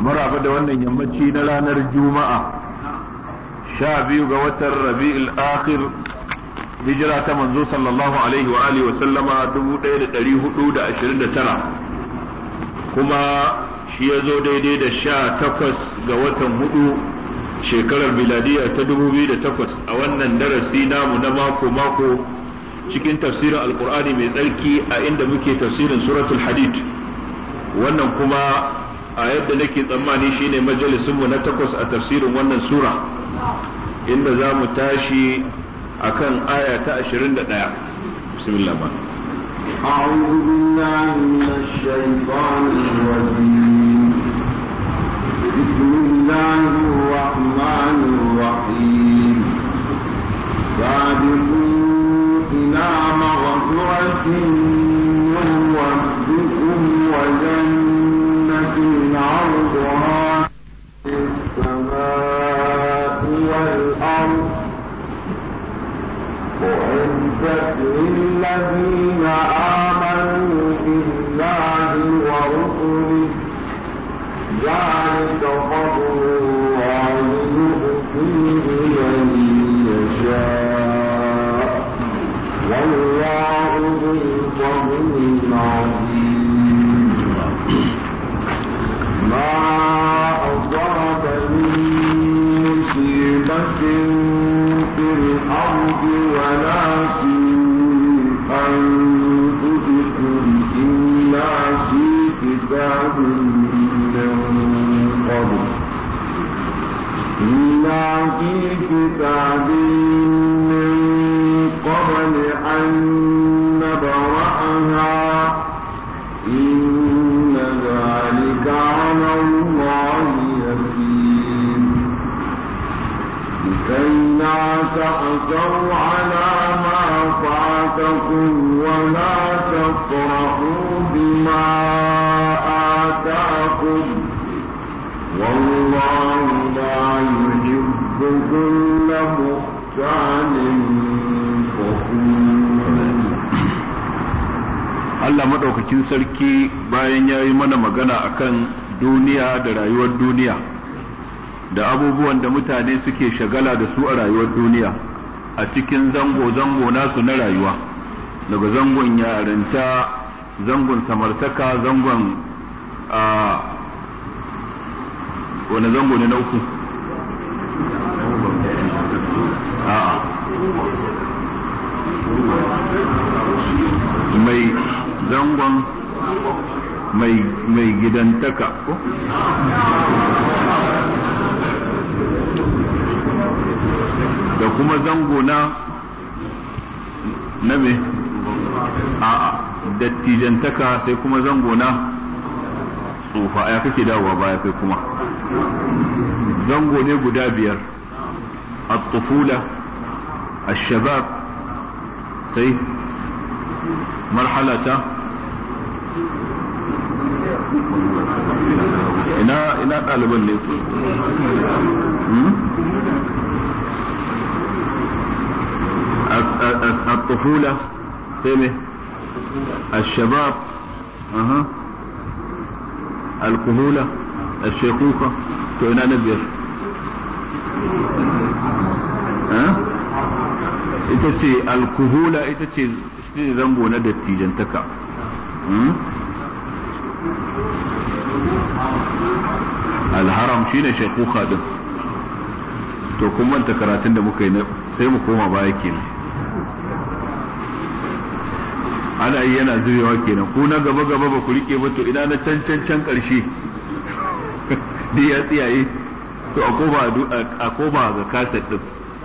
maraba da wannan yammaci na ranar juma'a sha biyu ga watan rabi'ul akhir hijira ta manzo sallallahu alaihi wa alihi wa sallama 1429 kuma shi ya zo daidai da sha takwas ga watan hudu shekarar miladiya ta 2008 a wannan darasi namu na mako mako cikin tafsirin alkur'ani mai tsarki a inda muke tafsirin suratul hadid wannan kuma a yadda nake tsammani shine majalisunmu na takwas a tafsirin wannan sura inda za mu tashi akan aya ta 21 bismillah ba أعوذ بالله من الشيطان الرجيم بسم الله الرحمن الرحيم سابقوا إلى مغفرة من ربكم وجنة عرضها السماء والأرض أعدت للذين آمنوا بالله ورسله ذلك فضل الله يؤتيه من يشاء والله ذو الفضل العظيم ما أصاب من مصيبة في الأرض ولا في أنفسكم إلا في كتاب من قبل إلا في كتاب من قبل أن نبرأها إن ذلك على الله يسير لكي لا تأسوا على ما فاتكم ولا تفرحوا بما آتاكم والله لا يحب كل مختال Allah maɗaukakin sarki bayan ya yi mana magana akan duniya da rayuwar duniya da abubuwan da mutane suke shagala da su a rayuwar duniya a cikin zango-zango nasu na rayuwa daga zangon yarinta zangon samartaka zangon a wani zango ne na uku mai zangon mai gidantaka ko da kuma zango na na me a dattijantaka sai kuma zango na tsufa ya kake dawowa baya kai kuma zango ne guda biyar الطفولة الشباب sai marhalata ina ina ɗaliban ne ku الطفولة سمه الشباب أها الكهولة الشيخوخة تو ina na biyar ita ce alkuhula ita ce shi zango na dattijantaka alharam shi ne shekuka din to kun manta karatun da muka yi sai mu koma baya kenan ana yi yana zubewa kenan ku na gaba gaba ba ku rike ba to ina na can can can karshe da ya tsiyaye to a koma ga kaset din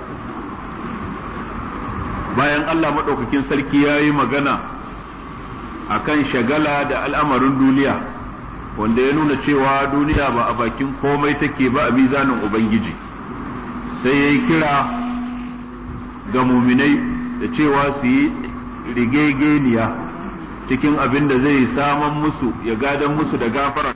bayan Allah maɗaukakin sarki ya yi magana a kan shagala da al'amarin duniya wanda ya nuna cewa duniya ba a bakin komai take ba a mizanin Ubangiji sai ya yi kira ga muminai da cewa su yi rigegeniya cikin abin da zai saman musu ya gadan musu da gafara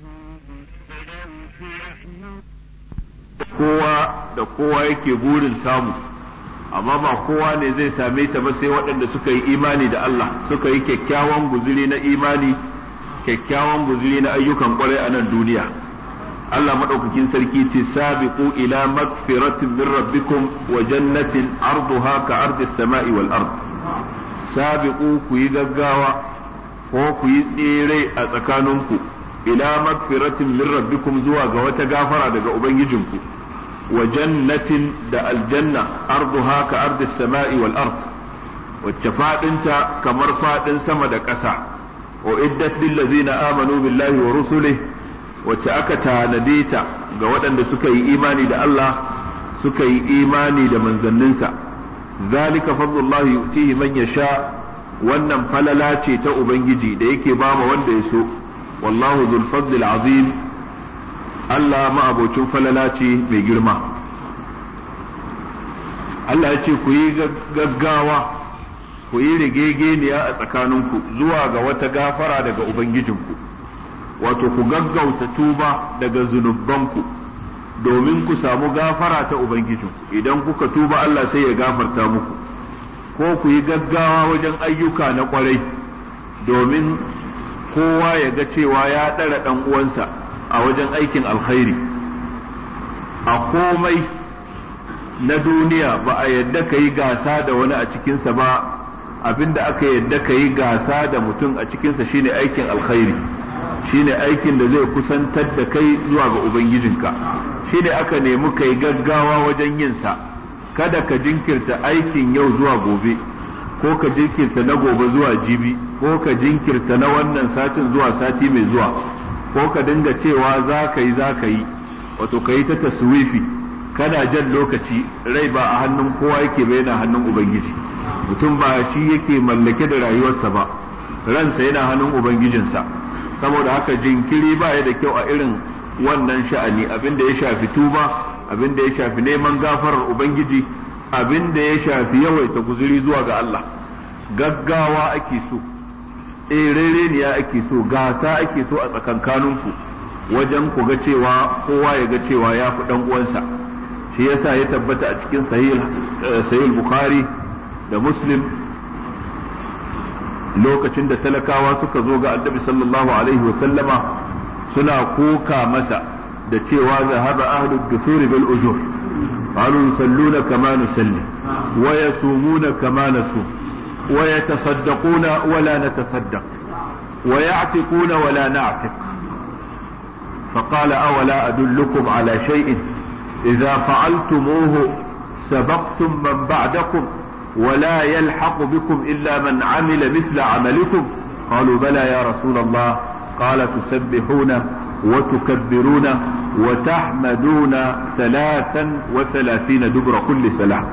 kowa da kowa yake burin samu amma ba kowa ne zai same ta ba sai waɗanda suka yi imani da Allah suka yi kyakkyawan guzuri na imani kyakkyawan guzuri na ayyukan kwarai a nan duniya Allah madaukakin sarki ce sabiqu ila magfiratin min rabbikum wa jannatin arduha ka ardi samai wal ard sabiqu ku yi gaggawa ko ku yi tsere a tsakaninku ila magfiratin min rabbikum zuwa ga wata gafara daga ubangijinku wa jannatin da aljanna arduha ka ardi samai wal ard wacce fadinta kamar fadin sama da ƙasa wa iddat lil ladzina amanu billahi wa rusulihi wacce aka tanade ta ga waɗanda suka yi imani da Allah suka yi imani da manzanninsa zalika fadlullahi yu'tihi man yasha wannan falala ce ta ubangiji da yake ba ma wanda ya so wallahu dhul fadlil azim Allah ma'abocin falala ce mai girma Allah ya ce ku yi gaggawa ku yi rigegeniya a tsakaninku zuwa ga wata gafara daga ubangijinku wato ku gaggauta tuba daga zunubanku domin ku samu gafara ta ubangijinku idan kuka tuba Allah sai ya gafarta muku ko ku yi gaggawa wajen ayyuka na kwarai domin kowa ya ga cewa ya ɗara ɗan uwansa a wajen aikin alkhairi a komai na duniya ba a yadda ka yi gasa da wani a cikinsa ba abinda aka yadda ka yi gasa da mutum a cikinsa shine aikin alkhairi shine aikin da zai kusantar da kai zuwa ga ubangijinka shine aka nemi kai gaggawa wajen yin sa kada ka jinkirta aikin yau zuwa gobe ko ka jinkirta na gobe zuwa jibi ko ka jinkirta na wannan satin zuwa sati mai zuwa ko ka dinga cewa za ka yi za ka yi wato ka yi ta taswifi kana jan lokaci rai ba a hannun kowa yake ba yana hannun ubangiji mutum ba shi yake mallake da rayuwarsa ba ransa yana hannun ubangijinsa saboda haka jinkiri ba ya da kyau a irin wannan sha'ani abin da ya shafi tuba abin da ya shafi neman gafarar ubangiji abin da ya shafi yawaita guzuri zuwa ga Allah gaggawa ake so erereniya ake so gasa ake so a tsakankaninku wajen ku ga cewa kowa ya ga cewa ya fi dan uwansa shi yasa ya tabbata a cikin sahih bukhari da muslim lokacin da talakawa suka zo ga annabi sallallahu alaihi wasallama suna koka masa da cewa zahaba ahlu dusuri bil ujur qalu yusalluna kama nusalli wa yasumuna kama nasum wa yatasaddaquna wa la natasaddaq wa ya'tiquna wa la na'tiq فقال أولا أدلكم على شيء إذا فعلتموه سبقتم من بعدكم ولا يلحق بكم إلا من عمل مثل عملكم قالوا بلى يا رسول الله قال تسبحون وتكبرون وتحمدون ثلاثا وثلاثين دبر كل سلام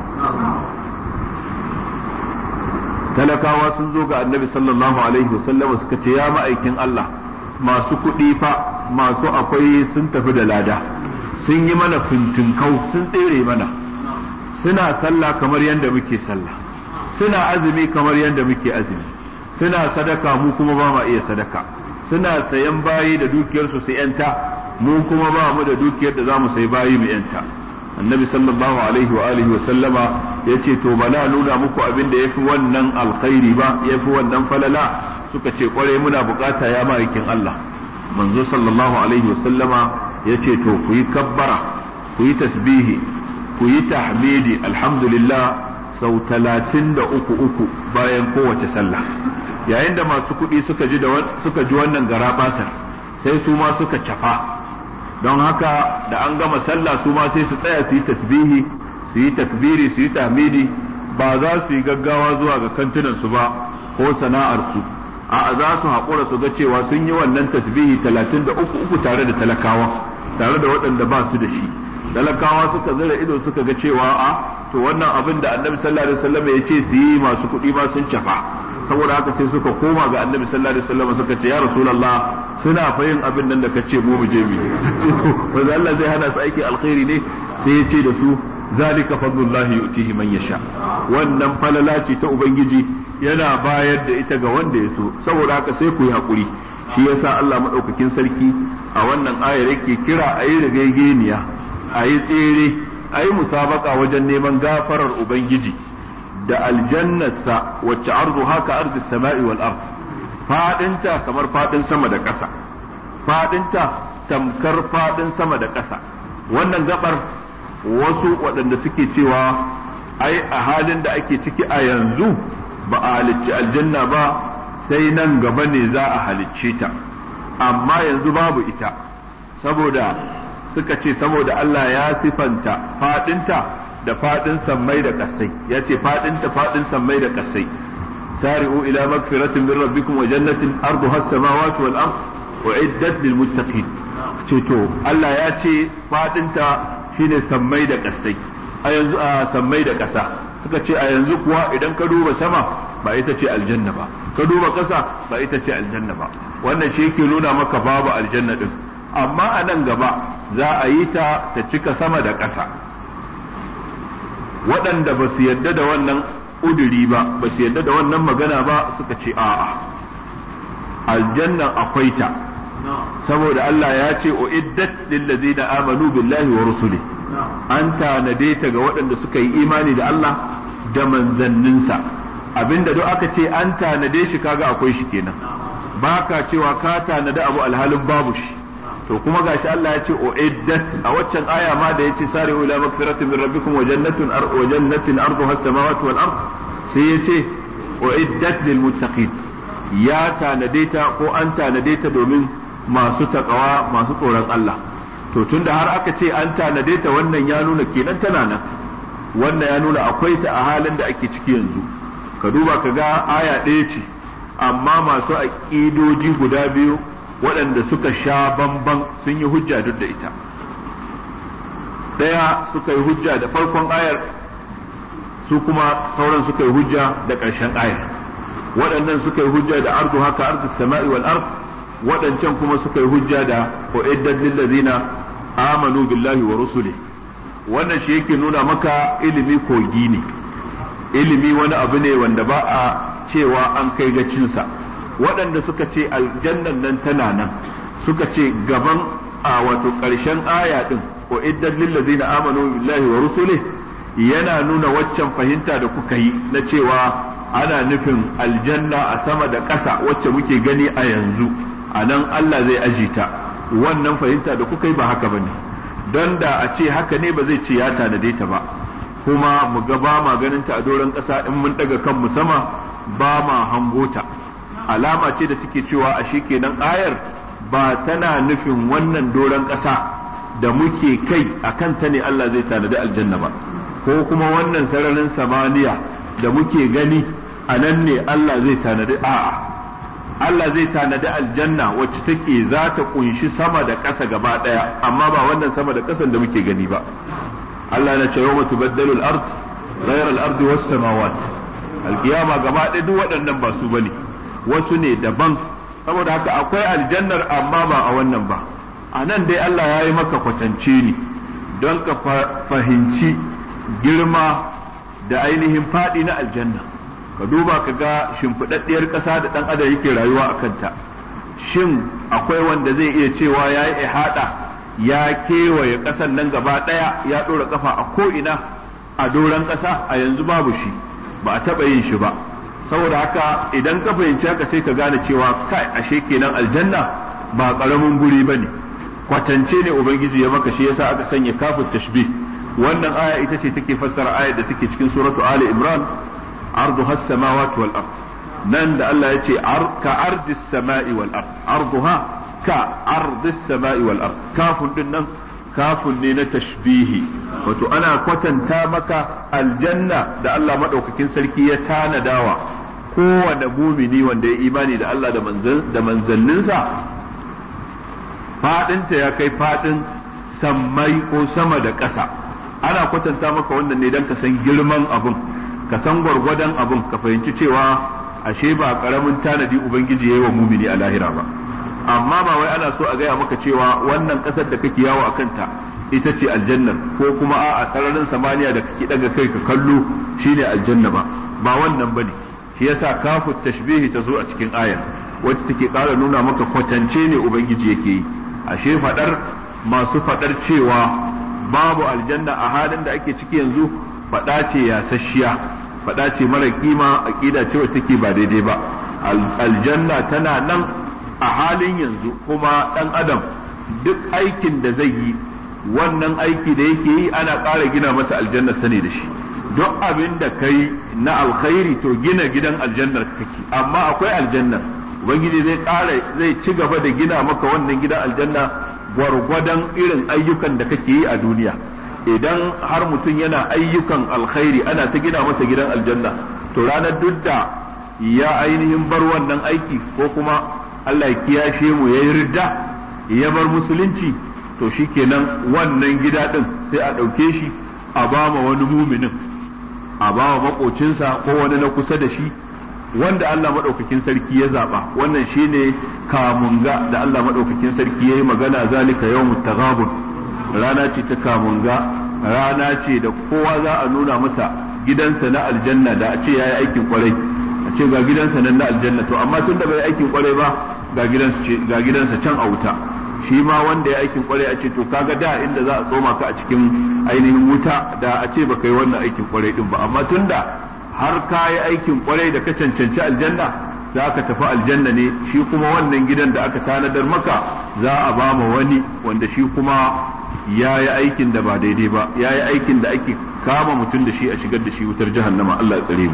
talakawa sun zo ga annabi sallallahu alaihi wasallam suka ce ya ma'aikin Allah masu kuɗi fa masu akwai sun tafi da lada sun yi mana fintinkau sun tsere mana suna sallah kamar yadda muke sallah suna azumi kamar yadda muke azumi suna sadaka mu kuma ba ma iya sadaka suna sayan bayi da dukiyarsu su yanta mu kuma ba mu da dukiyar da za mu sayi bayi mu yanta annabi sallallahu alaihi wa alihi wa sallama yace to bala nuna muku abin da yafi wannan alkhairi ba yafi wannan falala suka ce kwarai muna bukata ya ma'aikin Allah manzo sallallahu alaihi wa sallama yace to ku yi kabbara ku yi tasbihi ku yi tahmidi alhamdulillah sau talatin da uku uku bayan kowace sallah yayin da masu kuɗi suka ji suka ji wannan garabatar sai su ma suka cafa don haka da an gama sallah su ma sai su tsaya su yi tasbihi su yi takbiri su yi tahmidi ba za su yi gaggawa zuwa ga kantunan su ba ko sana'ar su a za su haƙura su ga cewa sun yi wannan tasbihi talatin da uku uku tare da talakawa tare da waɗanda ba su da shi talakawa suka zira ido suka ga cewa a to wannan abin da annabi sallallahu alaihi wasallam ya ce su yi masu kuɗi ma sun cafa saboda haka sai suka koma ga annabi sallallahu alaihi wasallam suka ce ya rasulullah suna fa yin abin nan da kace mu mu je mu wanda Allah zai hana su aikin alkhairi ne sai ya ce da su zalika fadlullahi yu'tihi man yasha wannan falala ce ta ubangiji yana bayar da ita ga wanda ya so saboda haka sai ku yi hakuri shi yasa Allah madaukakin sarki a wannan ayar yake kira a yi rigaigeniya a yi tsere a yi musabaka wajen neman gafarar ubangiji da aljannarsa wacce arzu haka arzi sama'i wal ard fadinta kamar fadin sama da ƙasa fadinta tamkar faɗin sama da ƙasa wannan gabar wasu waɗanda suke cewa ai a halin da ake ciki a yanzu ba a halicci aljanna ba sai nan gaba ne za a halicce ta amma yanzu babu ita saboda suka ce saboda Allah ya sifanta faɗinta da faɗin sammai da ƙasai ya ce faɗinta faɗin sammai da ƙasai sari'u ila magfiratin min rabbikum wa jannatin arduha as-samawati wal ard uiddat lil muttaqin ce to Allah ya ce faɗinta shine sammai da ƙasai a yanzu a sammai da ƙasa suka ce a yanzu kuwa idan ka duba sama ba ita ce aljanna ba ka duba ƙasa ba ita ce aljanna ba wannan shi yake nuna maka babu aljanna din amma a nan gaba za a yi ta ta cika sama da ƙasa waɗanda ba su yarda da wannan ƙuduri ba ba su yarda da wannan magana ba suka ce a'a aljanna akwai ta saboda Allah ya ce uiddat lillazina amanu billahi wa rusuli an tanade ta ga waɗanda suka yi imani da Allah da manzanninsa abinda duk aka ce an tanade shi kaga akwai shi kenan baka cewa ka tanade abu alhalin babu shi to kuma gashi Allah ya ce uiddat a waccan aya ma da yace sari ila magfiratin min rabbikum wa jannatin wa jannatin arduha as-samawati wal ard sai yace uiddat lil muttaqin ya tanade ta ko an tanade ta domin masu takawa masu tsoron Allah to tunda har aka ce an tanade ta wannan ya nuna kenan tana nan wannan ya nuna akwai ta a halin da ake ciki yanzu ka duba ka ga aya ɗaya ce amma masu aƙidoji guda biyu waɗanda suka sha bamban sun yi hujja duk da ita ɗaya suka yi hujja da farkon ayar su kuma sauran suka yi hujja da ƙarshen ayar waɗannan suka yi hujja da ardu haka ardu sama'i wal ard waɗancan kuma suka yi hujja da uiddat lil ladina amanu billahi wa rusuli wannan shi yake nuna maka ilimi kogi ne ilimi wani abu ne wanda ba a cewa an kai gacinsa waɗanda suka ce aljannan nan tana nan suka ce gaban a wato ƙarshen aya ɗin ko iddan lillazina amanu billahi wa rusuli yana nuna waccan fahimta da kuka yi na cewa ana nufin aljanna a sama da ƙasa wacce muke gani a yanzu a nan Allah zai aji ta wannan fahimta da kuka yi ba haka bane don da a ce haka ne ba zai ce ya tanade ta ba kuma mu ga ba ma ganin ta a doron ƙasa in mun ɗaga kanmu sama ba ma hango ta alama ce da take cewa a shi kenan ayar ba tana nufin wannan doron ƙasa da muke kai a kanta ne Allah zai tanadi aljanna ba ko kuma wannan sararin samaniya da muke gani a nan ne Allah zai tanadi a'a Allah zai tanadi aljanna wacce take za ta kunshi sama da ƙasa gaba ɗaya amma ba wannan sama da ƙasan da muke gani ba Allah na ce yawma tubaddalu al-ard ghayra al-ard was samawat al-qiyama gaba ɗaya duk waɗannan ba su bane wasu ne daban saboda haka akwai aljannar amma ba a wannan ba a nan dai Allah ya yi maka kwatance ne don ka fahimci girma da ainihin faɗi na aljanna ka duba ka ga shimfiɗaɗɗiyar ƙasa da ɗan adam yake rayuwa a kanta shin akwai wanda zai iya cewa ya yi ihada ya kewaye ƙasan nan gaba ɗaya ya ɗora ƙafa a ko'ina a doron ƙasa a yanzu babu shi ba a taɓa yin shi ba saboda haka idan ka fahimci haka sai ka gane cewa kai ashe kenan aljanna ba ƙaramin guri ba ne kwatance ne ubangiji ya maka shi yasa aka sanya kafin tashbih wannan aya ita ce take fassara ayar da take cikin suratu ali imran arduha as-samawati wal ard nan da Allah ya ce ka ardis sama'i wal ard arduha ka ardis sama'i wal ard kafin din nan kafin ne na tashbihi wato ana kwatanta maka aljanna da Allah madaukakin sarki ya tanadawa kowane mumini wanda ya imani da Allah da manzanninsa fadinta ya kai fadin sammai ko sama da ƙasa ana kwatanta maka wannan ne don ka san girman abun ka san gwargwadon abun ka fahimci cewa ashe ba karamin tanadi ubangiji ya yi wa mumini a lahira ba amma ba wai ana so a gaya maka cewa wannan ƙasar da kake yawo a kanta ita ce aljannar ko kuma a sararin samaniya da kake daga kai ka kallo shine aljanna ba ba wannan bane shi yasa kafu tashbihi ta zo a cikin ayar wacce take ƙara nuna maka kwatance ne ubangiji yake yi ashe fadar masu fadar cewa babu aljanna a halin da ake ciki yanzu fada ce yasasshiya fada ce mara kima aqida ce wacce take ba daidai ba aljanna tana nan a halin yanzu kuma dan adam duk aikin da zai yi wannan aiki da yake yi ana ƙara gina masa aljanna sane da shi duk abin da kai na alkhairi to gina gidan aljannar kake amma akwai aljannar ubangiji zai ƙara zai ci gaba da gina maka wannan gidan aljanna gwargwadon irin ayyukan da kake yi a duniya idan har mutum yana ayyukan alkhairi ana ta gina masa gidan aljanna to ranar duk da ya ainihin bar wannan aiki ko kuma Allah ya kiyashe mu ya yi ridda ya bar musulunci to shikenan wannan gida din sai a ɗauke shi a ba ma wani muminin a ba wa makocinsa ko wani na kusa da shi wanda Allah maɗaukakin sarki ya zaɓa wannan shine kamunga da Allah maɗaukakin sarki ya yi magana zalika yawmut taghabun rana ce ta kamunga rana ce da kowa za a nuna masa gidansa na aljanna da a ce ya yi aikin kwarai a ce ga gidansa nan na aljanna to amma tun da bai aikin kwarai ba ga gidansa can a wuta shi ma wanda ya aikin kwarai a ce to kaga da inda za a tsoma ka a cikin ainihin wuta da a ce baka yi wannan aikin kwarai din ba amma tun da har ka yi aikin kwarai da ka cancanci aljanna za ka tafi aljanna ne shi kuma wannan gidan da aka tanadar maka za a ba ma wani wanda shi kuma ya yi aikin da ba daidai ba ya yi aikin da ake kama mutum da shi a shigar da shi wutar jahannama Allah ya tsare mu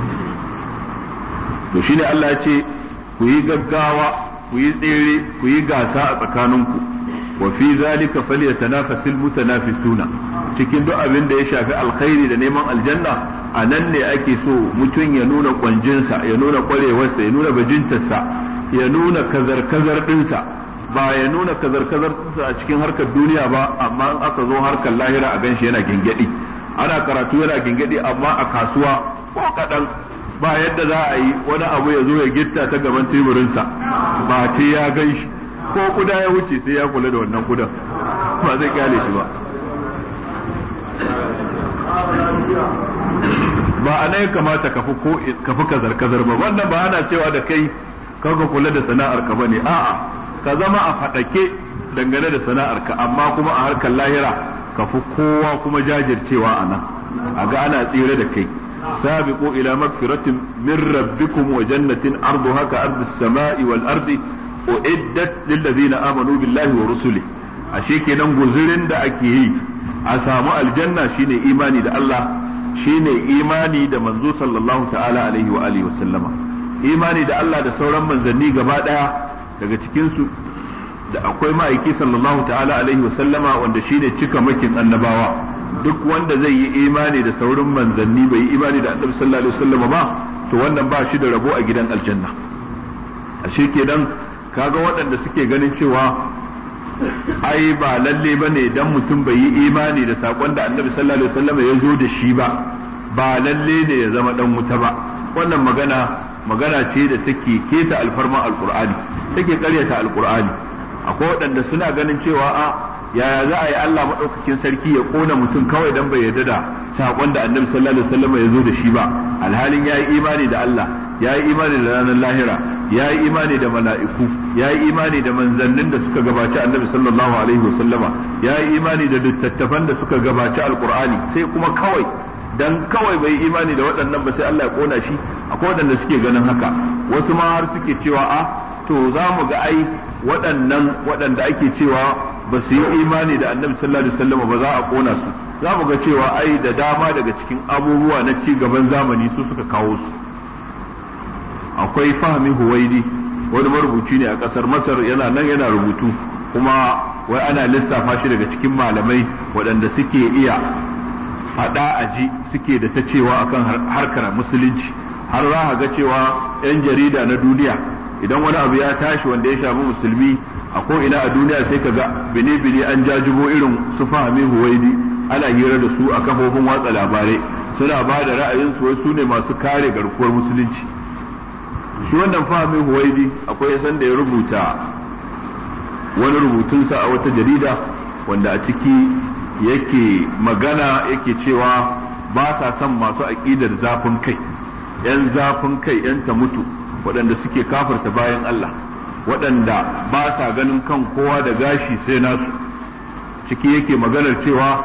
to shine Allah ya ce ku yi gaggawa ku yi tsere ku yi gasa a tsakaninku wa fi zalika falyatanafasil mutanafisuna cikin duk abin da ya shafi alkhairi da neman aljanna a nan ne ake so mutum ya nuna kwanjinsa ya nuna kwarewarsa ya nuna bajintarsa ya nuna kazar-kazar ɗinsa ba ya nuna kazar-kazar ɗinsa a cikin harkar duniya ba amma in aka zo harkar lahira a ganshi yana gingedi ana karatu yana gingedi amma a kasuwa ko kaɗan ba yadda za a yi wani abu ya zo ya gitta ta gaban teburinsa ba ce ya gan shi ko kuda ya wuce sai ya kula da wannan kudan ba zai kyale shi ba ba a nan kamata ka fi kazar kazar ba wannan ba ana cewa da kai kaga kula da sana'ar ka bane a'a ka zama a fadake dangane da sana'ar ka amma kuma a harkar lahira ka fi kowa kuma jajircewa a nan a ga ana tsire da kai سابقوا إلى مغفرة من ربكم وجنة أرضها كأرض السماء والأرض أعدت للذين آمنوا بالله ورسله ashe kenan guzurin da ake yi a samu aljanna shine imani da Allah shine imani da manzo sallallahu ta'ala alaihi wa alihi wa sallama imani da Allah da sauran manzanni gaba daya daga cikin su da akwai ma'aiki sallallahu ta'ala alaihi wa sallama wanda shine cika makin annabawa duk wanda zai yi imani da saurin manzanni bai yi imani da annabi sallallahu alaihi wasallam ba to wannan ba shi da rabo a gidan aljanna ashe kenan kaga waɗanda suke ganin cewa ai ba lalle bane dan mutum bai yi imani da sakon da annabi sallallahu alaihi wasallam ya zo da shi ba ba lalle ne ya zama dan wuta ba wannan magana magana ce da take keta alfarma alqur'ani take karyata alqur'ani akwai waɗanda suna ganin cewa a yaya za a yi Allah maɗaukakin sarki ya ƙona mutum kawai dan bai yarda da saƙon da annabi sallallahu alaihi wasallam ya zo da shi ba alhalin ya yi imani da Allah ya yi imani da ranar lahira ya yi imani da mala'iku ya yi imani da manzannin da suka gabaci annabi sallallahu alaihi wasallama ya yi imani da littattafan da suka gabaci alqur'ani sai kuma kawai dan kawai bai imani da waɗannan ba sai Allah ya ƙona shi akwai waɗanda suke ganin haka wasu ma har suke cewa a to za mu ga ai waɗannan waɗanda ake cewa ba su yi imani da annabi sallallahu alaihi wasallam ba za a kona su za mu ga cewa ai da dama daga cikin abubuwa na ci gaban zamani su suka kawo su akwai fahmi huwaidi wani marubuci ne a ƙasar masar yana nan yana rubutu kuma wai ana lissafa shi daga cikin malamai waɗanda suke iya faɗa a ji suke da ta cewa akan harkar musulunci har za ga cewa 'yan jarida na duniya idan wani abu ya tashi wanda ya shafi musulmi a ko ina a duniya sai ka ga bine-bine an jajibo irin su fahimi huwaidi ana hira da su a kafofin watsa labarai suna ba da ra'ayinsu wai su ne masu kare garkuwar musulunci shi wannan fahimi huwaidi akwai san da ya rubuta wani rubutunsa a wata jarida wanda a ciki yake magana yake cewa ba sa son masu aƙidar zafin kai 'yan zafin kai 'yan ta mutu waɗanda suke kafarta bayan Allah waɗanda ba sa ganin kan kowa da gashi sai nasu ciki yake maganar cewa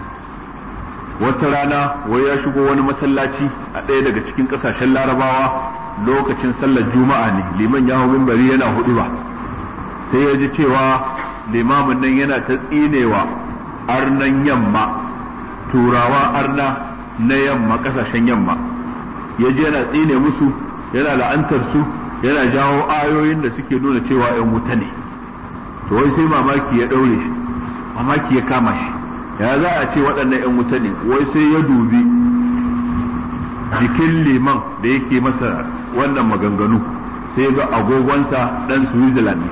wata rana wai ya shigo wani masallaci a ɗaya daga cikin ƙasashen larabawa lokacin sallar juma'a ne liman ya hau mimbari yana hudu ba sai ya ji cewa limamin nan yana ta tsinewa arnan yamma turawa arna na yamma kasashen yamma ya je yana tsine musu yana la'antar su yana jawo ayoyin da suke nuna cewa ‘yan wuta ne to wai sai mamaki ya ɗaure shi mamaki ya kama shi ya za a ce waɗannan ‘yan wuta ne wai sai ya dubi jikin liman da yake masa wannan maganganu sai ga agogonsa ɗan switzerland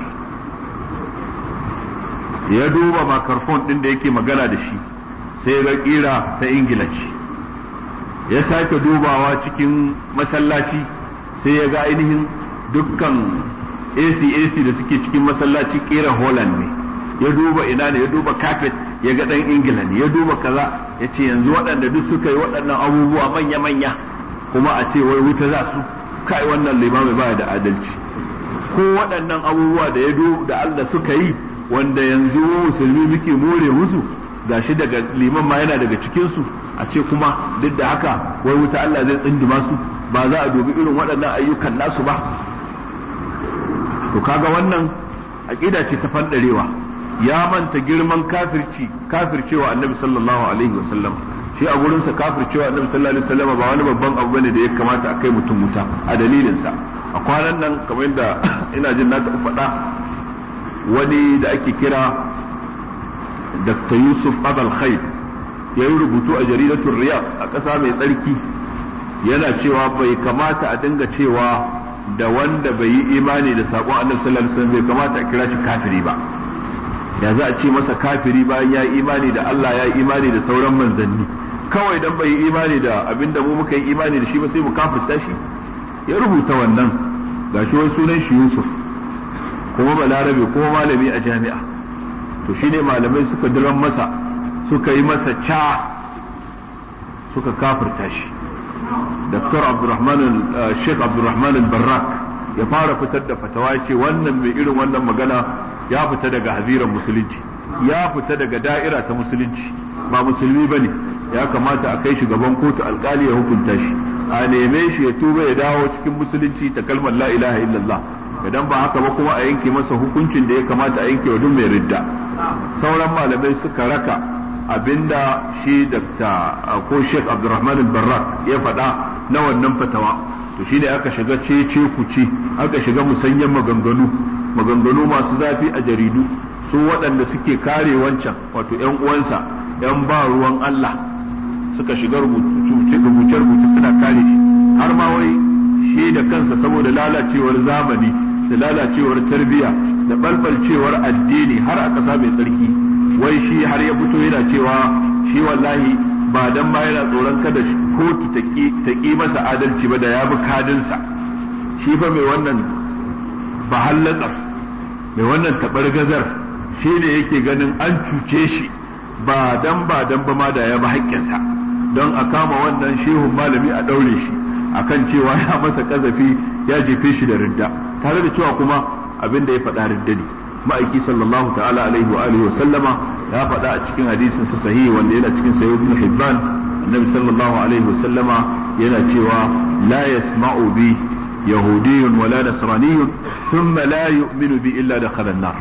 ne ya duba makarfon ɗin da yake magana da shi sai ga ƙira ta ingila ce ya sake dubawa cikin masallaci sai ya ga ainihin dukkan AC-AC da suke cikin masallaci ƙera Holland ne ya duba ina ne ya duba carpet ya ga ɗan ingila ne ya duba kaza ya ce yanzu waɗanda duk suka yi waɗannan abubuwa manya-manya kuma a ce wai wuta za su kai wannan limami ba da adalci ko waɗannan abubuwa da ya da Allah suka yi wanda yanzu musulmi muke more musu gashi daga liman ma yana daga cikinsu a ce kuma duk da haka wai wuta Allah zai tsinduma su ba za a dubi irin waɗannan ayyukan nasu ba to kaga wannan aqida ce ta fandarewa ya manta girman kafirci kafircewa annabi sallallahu alaihi wasallam shi a gurin sa kafircewa annabi sallallahu alaihi wasallam ba wani babban abu bane da ya kamata a kai mutum wuta a dalilin sa a kwanan nan kamar yadda ina jin na taɓa faɗa wani da ake kira Dr. Yusuf Abal Khair ya yi rubutu a jaridatul Riyadh a ƙasa mai tsarki yana cewa bai kamata a dinga cewa da wanda bai yi imani da saƙon annabi sallallahu alaihi wasallam bai kamata a kira shi kafiri ba ya za a ce masa kafiri bayan ya yi imani da Allah ya yi imani da sauran manzanni kawai dan bai yi imani da abinda mu muka yi imani da shi ba sai mu kafirta shi ya rubuta wannan gashi wani sunan shi Yusuf kuma balarabe kuma malami a jami'a to shine malamai suka diran masa suka yi masa ca suka kafirta shi Dr. Abdulrahman Sheikh Abdulrahman al-Barrak ya fara fitar da fatawa ce wannan mai irin wannan magana ya fita daga haziran musulunci ya fita daga da'ira ta musulunci ba musulmi bane ya kamata a kai shi gaban kotu alkali ya hukunta shi a neme shi ya tuba ya dawo cikin musulunci ta kalmar la ilaha illallah idan ba haka ba kuma a yanke masa hukuncin da ya kamata a yanke wa duk mai ridda sauran malamai suka raka abinda shi Dr. ko Sheikh Abdulrahman al-Barrak ya faɗa na wannan fatawa to shine aka shiga cece kuce aka shiga musanyen maganganu maganganu masu zafi a jaridu su waɗanda suke kare wancan wato ƴan uwansa ƴan ba ruwan Allah suka shiga rubuce-rubuce suna kare shi har ma wai shi da kansa saboda lalacewar zamani da lalacewar tarbiyya da balbalcewar addini har a ƙasa mai tsarki wai shi har ya fito yana cewa shi wallahi ba dan ma yana tsoron kada kotu ta ƙi masa adalci ba da ya bi kadinsa shi fa mai wannan bahallatsar mai wannan taɓargazar shi ne yake ganin an cuce shi ba dan ba dan ba ma da ya bi haƙƙinsa don a kama wannan shehun malami a ɗaure shi akan cewa ya masa ƙazafi ya jefe shi da ridda tare da cewa kuma abin da ya faɗa ridda ne ma'aiki sallallahu ta'ala alaihi wa alihi wa sallama ya faɗa a cikin hadisin sa sahihi wanda yana cikin sahih ibn hibban annabi sallallahu alaihi wa sallama yana cewa la yasma'u bi yahudiyyun wala nasraniyyun thumma la yu'minu bi illa dakhala an-nar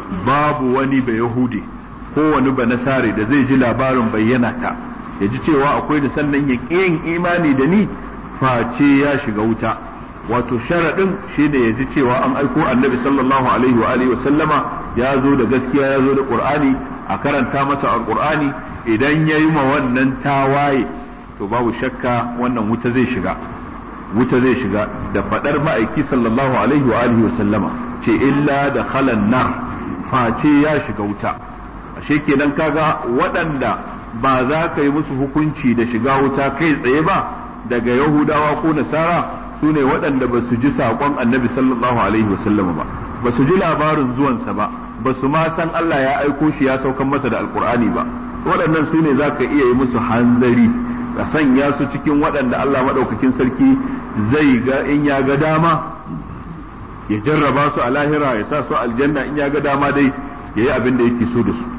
babu wani ba yahudi ko wani ba nasare da zai ji labarin bayyana ta ya ji cewa akwai da sannan ya yin imani da ni face ya shiga wuta wato sharaɗin shi ne ya ji cewa an aiko annabi sallallahu alaihi wa alihi wa sallama ya zo da gaskiya ya zo da qur'ani a karanta masa alqur'ani idan ya yi ma wannan tawaye to babu shakka wannan wuta zai shiga wuta zai shiga da faɗar ma'aiki sallallahu alaihi wa alihi wa sallama ce illa da khalan nar face ya shiga wuta ashe kenan kaga waɗanda ba za ka yi musu hukunci da shiga wuta kai tsaye ba daga yahudawa ko nasara su ne waɗanda ba su ji saƙon annabi sallallahu alaihi wasallam ba ba su ji labarin zuwansa ba ba su ma san Allah ya aiko shi ya saukan masa da alkur'ani ba waɗannan su ne za ka iya yi musu hanzari ka sanya su cikin waɗanda Allah maɗaukakin sarki zai ga in ya ga dama ya jarraba su a lahira ya sa su aljanna in ya ga dama dai ya yi abin da yake so da su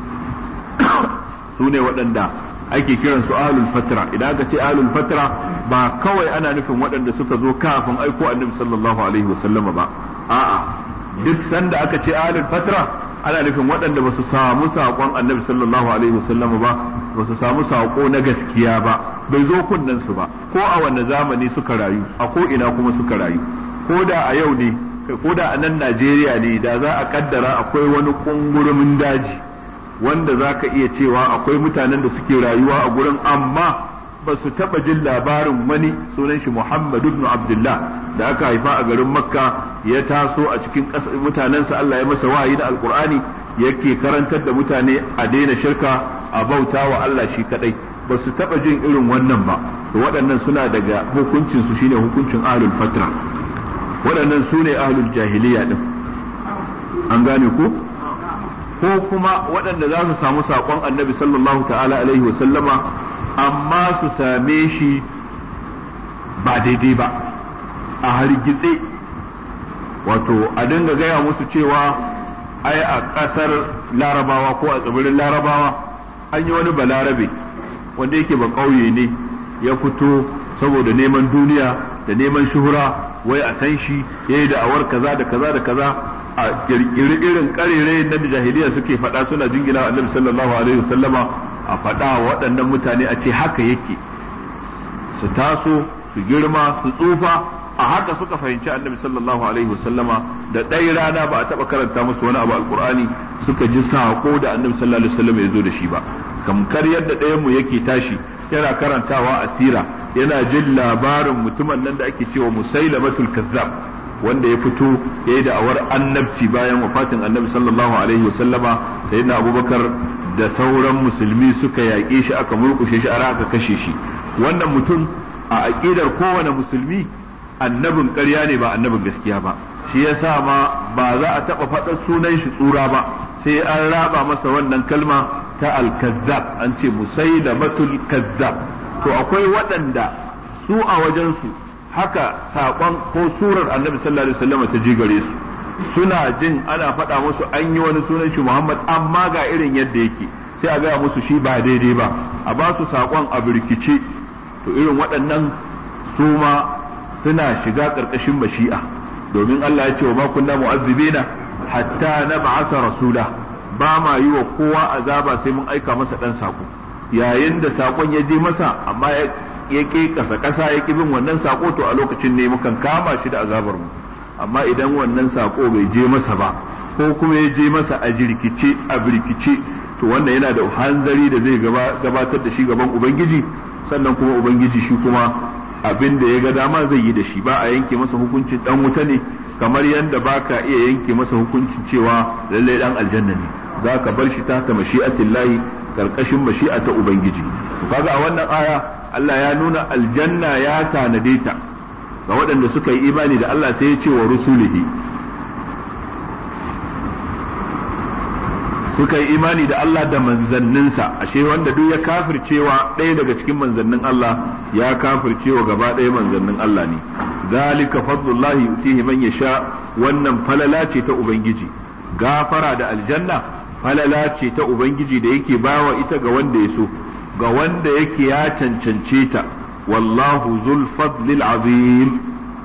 su ne waɗanda ake kiran su ahlul fatra idan aka ce ahlul fatra ba kawai ana nufin waɗanda suka zo kafin aiko annabi sallallahu alaihi wasallama ba a'a duk sanda aka ce ahlul fatra ana nufin waɗanda ba su samu saƙon annabi sallallahu alaihi wasallam ba ba su samu saƙo na gaskiya ba bai zo kunnen su ba ko a wanne zamani suka rayu a ko ina kuma suka rayu ko da a yau ne ko da a nan Najeriya ne da za a kaddara akwai wani kungurumin daji wanda za ka iya cewa akwai mutanen da suke rayuwa a gurin amma ba su taɓa jin labarin wani sunan shi Muhammad ibn Abdullah da aka haifa a garin Makka ya taso a cikin mutanensa Allah ya masa wahayi da Alkur'ani yake karantar da mutane a daina shirka a bauta wa Allah shi kadai ba su taɓa jin irin wannan ba to waɗannan suna daga hukuncin su shine hukuncin ahlul fatra waɗannan su ne ahlul jahiliya din an gane ko ko kuma waɗanda za su samu saƙon annabi sallallahu ta'ala alaihi wasallama amma su same shi ba daidai ba a hargitse wato a dinga gaya musu cewa ai a ƙasar larabawa ko a tsibirin larabawa an yi wani balarabe wanda yake ba ƙauye ne ya fito saboda neman duniya da neman shuhura wai a san shi ya yi da'awar kaza da kaza da kaza a kirkiri irin karere na jahiliya suke faɗa suna jingina annabi sallallahu alaihi wasallama a faɗa waɗannan mutane a ce haka yake su taso su girma su tsufa a haka suka fahimci annabi sallallahu alaihi wasallama da ɗaya rana ba a taɓa karanta musu wani abu alkur'ani suka ji saƙo da annabi sallallahu alaihi wasallama ya zo da shi ba kamkar yadda ɗayan mu yake tashi yana karantawa asira yana jin labarin mutumin nan da ake cewa musailamatul kazzab wanda ya fito ya yi da'awar annabci bayan wafatin annabi sallallahu alaihi wasallama sayyidina abubakar da sauran musulmi suka yaƙe shi aka murƙushe shi a aka kashe shi wannan mutum a aƙidar kowane musulmi annabin ƙarya ne ba annabin gaskiya ba shi yasa ma ba za a taɓa faɗar sunan shi tsura ba sai an raba masa wannan kalma ta al-kazzab an ce musailamatul kazzab to akwai waɗanda su a wajensu haka saƙon ko surar annabi sallallahu alaihi wasallam ta ji gare su suna jin ana faɗa musu an yi wani sunan shi Muhammad amma ga irin yadda yake sai a gaya musu shi ba daidai ba a ba su saƙon a birkice to irin waɗannan su ma suna shiga ƙarƙashin mashi'a domin Allah ya ce wa ma kunna mu'azzibina hatta nab'atha rasula ba ma yi wa kowa azaba sai mun aika masa ɗan saƙo yayin da saƙon ya je masa amma ya ƙi ƙasa ƙasa ya ƙi bin wannan saƙo to a lokacin ne mukan kama shi da azabar mu amma idan wannan saƙo bai je masa ba ko kuma ya je masa a jirkice a birkice to wannan yana da hanzari da zai gabatar da shi gaban ubangiji sannan kuma ubangiji shi kuma abin da ya ga dama zai yi da shi ba a yanke masa hukuncin dan wuta ne kamar yadda baka iya yanke masa hukuncin cewa lallai dan aljanna ne za ka bar shi ta ta mashi'atillahi karkashin mashi'a ta ubangiji to kaga a wannan aya Allah ya nuna aljanna ya tanade ta ga waɗanda suka yi imani da Allah sai ya ce wa rusulihi suka yi imani da Allah da manzanninsa ashe wanda duk ya kafircewa ɗaya daga cikin manzannin Allah ya kafircewa gaba ɗaya manzannin Allah ne zalika fadlullahi yutihi man yasha wannan falala ce ta ubangiji gafara da aljanna falala ce ta ubangiji da yake bawa ita ga wanda ya so ga wanda yake ya cancance ta wallahu zul fadlil azim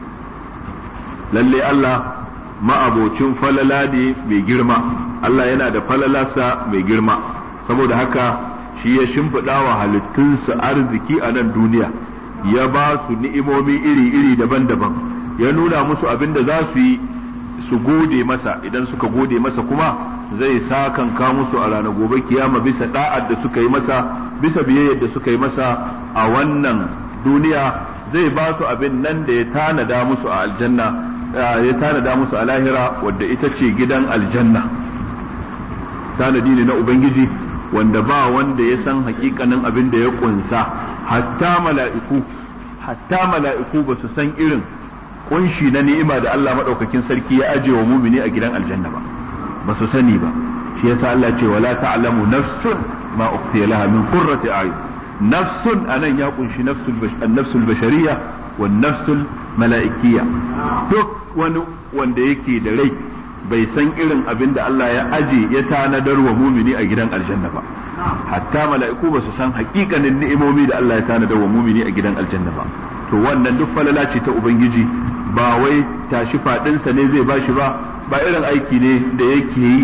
lalle Allah ma'abocin falala ne mai girma Allah yana da falalarsa mai girma saboda haka shi ya shimfiɗa wa halittunsa arziki a nan duniya ya ba su ni'imomi iri-iri daban-daban ya nuna musu abin da za su yi su gode masa idan suka gode masa kuma zai sakanka musu a ranar gobe kiyama bisa da'ar da suka yi masa bisa biyayyar da suka yi masa a wannan duniya zai ba su abin nan da ya tanada musu a aljanna ya tanada musu a lahira wadda ita ce gidan aljanna tanadi ne na ubangiji wanda ba wanda ya san hakikanin abin da ya kunsa hatta mala'iku hatta mala'iku ba su san irin kunshi na ni'ima da Allah madaukakin sarki ya aje wa mumini a gidan aljanna ba ba su sani ba shi yasa Allah ce wala ta'lamu nafsun ma ukhfiya laha min qurrati a'yun nafsun anan ya kunshi nafsul nafsul bashariyya wan nafsul mala'ikiyya duk wani wanda yake da rai bai san irin abin da Allah ya aje ya tanadar wa mumini a gidan aljanna ba hatta mala'iku ba su san hakikanin ni'imomi da Allah ya tanadar wa mumini a gidan aljanna ba to wannan duk falala ce ta ubangiji ba wai tashi fadinsa ne zai bashi ba ba irin aiki ne da yake yi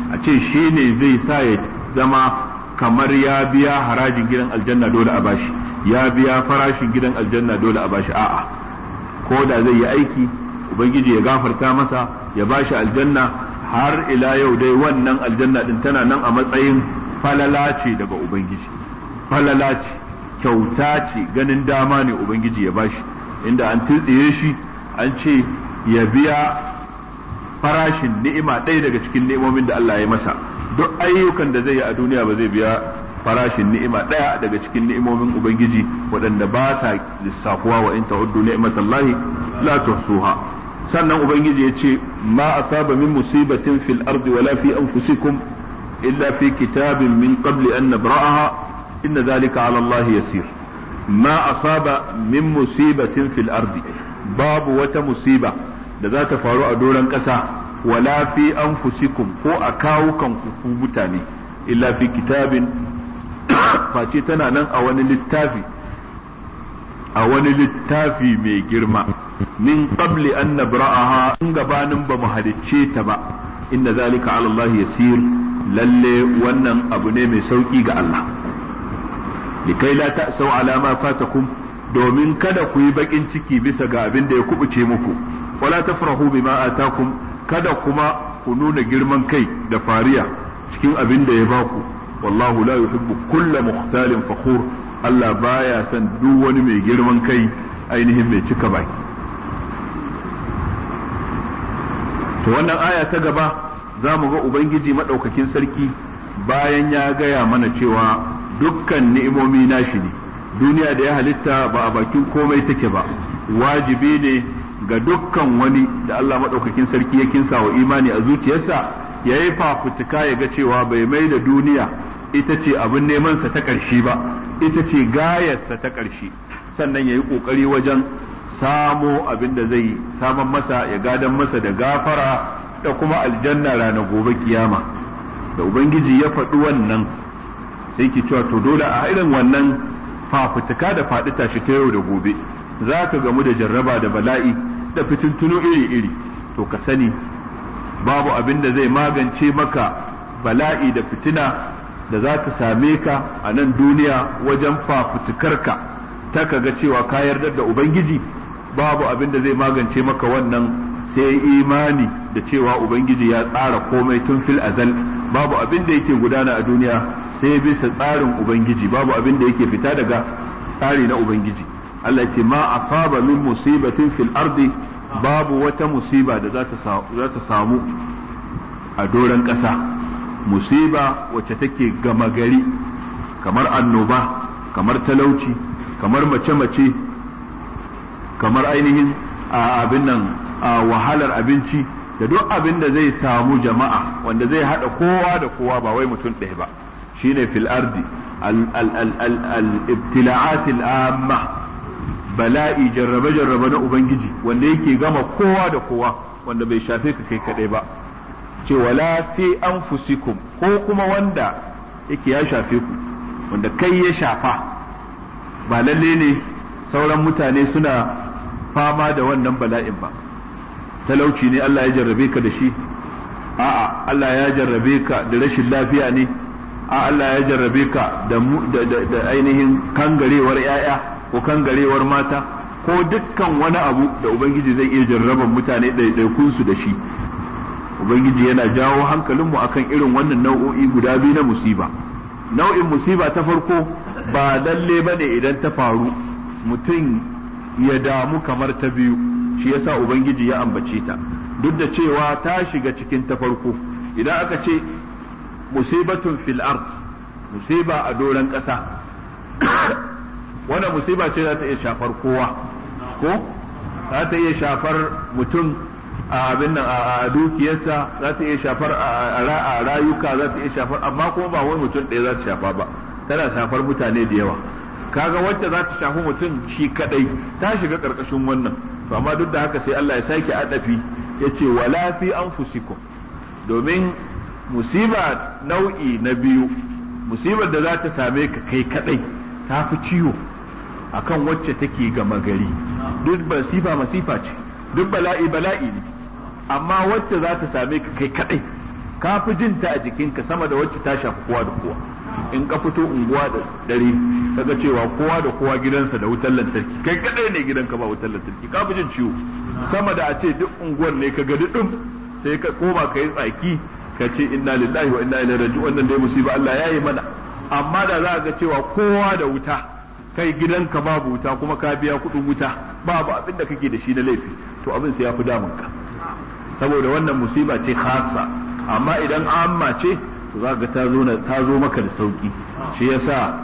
a ce shi ne zai sa ya zama kamar ya biya harajin gidan aljanna dole a bashi ya biya farashin gidan aljanna dole a bashi a'a ko da zai yi aiki ubangiji ya gafarta masa ya bashi aljanna har ila yau dai wannan aljanna din tana nan a matsayin falala ce daga ubangiji falala ce kyauta ce ganin dama ne ubangiji ya bashi inda an tutsiye shi an ce ya biya farashin ni'ima ɗaya daga cikin ni'imomin da Allah ya masa duk ayyukan da zai yi a duniya ba zai biya farashin ni'ima ɗaya daga cikin ni'imomin ubangiji waɗanda ba sa lissafuwa wa in ta'uddu ni'matallahi la tuhsuha sannan ubangiji ya ce ma asaba min musibatin fil ardi wala fi anfusikum illa fi kitabin min qabli an nabra'aha inna dhalika 'ala Allah yasir ma asaba min musibatin fil ardi babu wata musiba da za ta faru a doron ƙasa wala fi anfusikum ko a kawukan ku mutane illa fi kitabin face tana nan a wani littafi a wani littafi mai girma min qabli an nabra'aha in gabanin ba mu halicce ta ba inna zalika ala Allah yasir lalle wannan abu ne mai sauki ga Allah likai la ta'sau ala ma fatakum domin kada ku yi bakin ciki bisa ga abin da ya kubuce muku wala tafrahu bima atakum kada kuma ku nuna girman kai da fariya cikin abin da ya baku wallahu la yuhibbu kulla mukhtalin fakhur Allah baya son duk wani mai girman kai ainihin mai cika baki to wannan aya ta gaba za mu ga ubangiji madaukakin sarki bayan ya gaya mana cewa dukkan ni'imomi nashi ne duniya da ya halitta ba a bakin komai take ba wajibi ne ga dukkan wani da Allah maɗaukakin sarki ya kinsa wa imani a zuciyarsa ya yi fafutuka ya ga cewa bai mai da duniya ita ce abin nemansa ta ƙarshe ba ita ce gayarsa ta ƙarshe sannan ya yi ƙoƙari wajen samo abin da zai saman masa ya gadan masa da gafara da kuma aljanna rana gobe kiyama da ubangiji ya faɗi wannan sai ki cewa to dole a irin wannan fafutuka da faɗi tashi ta yau da gobe za ka gamu da jarraba da bala'i da fitintunu iri-iri to ka sani babu abin da zai magance maka bala'i da fitina da za ta same ka a nan duniya wajen fafutukarka ta ka ga cewa ka yarda da ubangiji babu abin da zai magance maka wannan sai imani da cewa ubangiji ya tsara komai tun fil azal babu abin da yake gudana a duniya sai bisa tsarin ubangiji babu abin da yake fita daga tsari na ubangiji Allah ce ma asaba min musibatin fil ardi babu wata musiba da za ta samu a doron ƙasa musiba wacce take gama gari kamar annoba kamar talauci kamar mace-mace kamar ainihin abin nan wahalar abinci da duk abin da zai samu jama'a wanda zai haɗa kowa da kowa ba wai mutum ɗaya ba shine fil ardi al-ibtila'at al-amma bala'i jarrabe-jarrabe na Ubangiji wanda yake gama kowa da kowa wanda bai shafe ka kai kadai ba ce wala fi anfusikum ko kuma wanda yake ya shafe ku wanda kai ya shafa ba lalle ne sauran mutane suna fama da wannan bala'in ba talauci ne Allah ya jarrabe ka da shi a'a Allah ya jarrabe ka da rashin lafiya ne a Allah ya jarrabe ka da ainihin kangarewar 'ya'ya ko kangarewar mata ko dukkan wani abu da ubangiji zai iya jarraban mutane ɗaiɗaikunsu da shi ubangiji yana jawo hankalinmu akan irin wannan nau'o'i guda biyu na musiba nau'in musiba ta farko ba lalle ba ne idan ta faru mutum ya damu kamar ta biyu shi yasa ubangiji ya ambace ta duk da cewa ta shiga cikin ta farko idan aka ce musibatun fil ard musiba a doron ƙasa wannan musiba ce za ta iya shafar kowa ko za ta iya shafar mutum a abin nan a dukiyarsa za ta iya shafar a rayuka za ta iya shafar amma kuma ba wani mutum ɗaya za ta shafa ba tana shafar mutane da yawa kaga wacce za ta shafi mutum shi kadai ta shiga karkashin wannan to amma duk da haka sai Allah ya sake adafi ya ce wala fi anfusikum domin musiba nau'i na biyu musibar da za ta same ka kai kadai ta fi ciwo akan wacce take gama gari duk masifa masifa ce duk bala'i bala'i ne amma wacce za ta same ka kai kadai ka fi jin ta a jikinka sama da wacce ta shafi kowa da kowa in ka fito unguwa da dare kaga cewa kowa da kowa gidansa da wutar lantarki kai kadai ne gidanka ba wutar lantarki ka fi jin ciwo sama da a ce duk unguwar ne ka ga dudum sai ka koma ka yi tsaki ka ce inna lillahi wa inna ilaihi raji'un wannan dai musiba Allah ya yi mana amma da za ga cewa kowa da wuta kai gidanka babu wuta kuma ka biya kuɗin wuta babu abin da kake da shi na laifi to abin sai ya fi damun ka saboda wannan musiba ce khassa amma idan amma ce to za ga ta zo ta zo maka da sauki shi yasa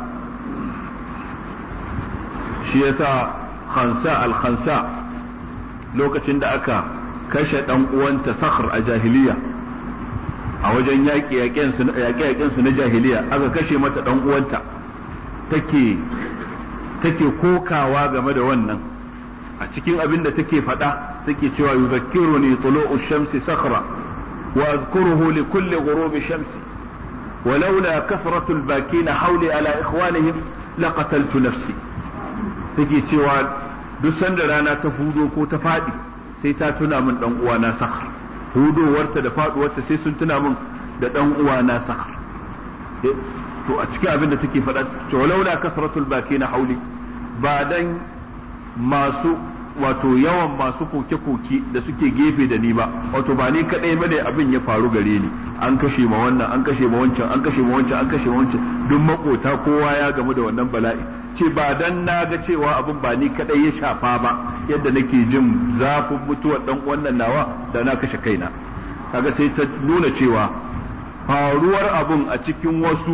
shi yasa khansa al khansa lokacin da aka kashe dan uwanta sakhr a jahiliya a wajen yaƙi yaƙen su na jahiliya aka kashe mata dan uwanta take take kokawa game da wannan a cikin abin da take faɗa take cewa yuzakkiruni tulu'u shamsi sakhra wa azkuruhu li kulli ghurubi shamsi ولولا كثرة الباكين حولي على إخوانهم لقتلت نفسي take cewa duk sanda rana ta hudo ko ta faɗi sai ta tuna min dan uwana sakhar hudowarta da faduwarta sai sun tuna min da dan uwana sakhar to a cikin abin da take faɗa to laula kasratul bakina hauli ba dan masu wato yawan masu koke-koke da suke gefe da ni ba wato ba ni kadai bane abin ya faru gare ni an kashe ma wannan an kashe ma wancan an kashe ma wancan an kashe ma wancan duk makota kowa ya gamu da wannan bala'i ce ba dan na ga cewa abin ba ni kadai ya shafa ba yadda nake jin zafin mutuwar dan wannan nawa da na kashe kaina kaga sai ta nuna cewa faruwar abun a cikin wasu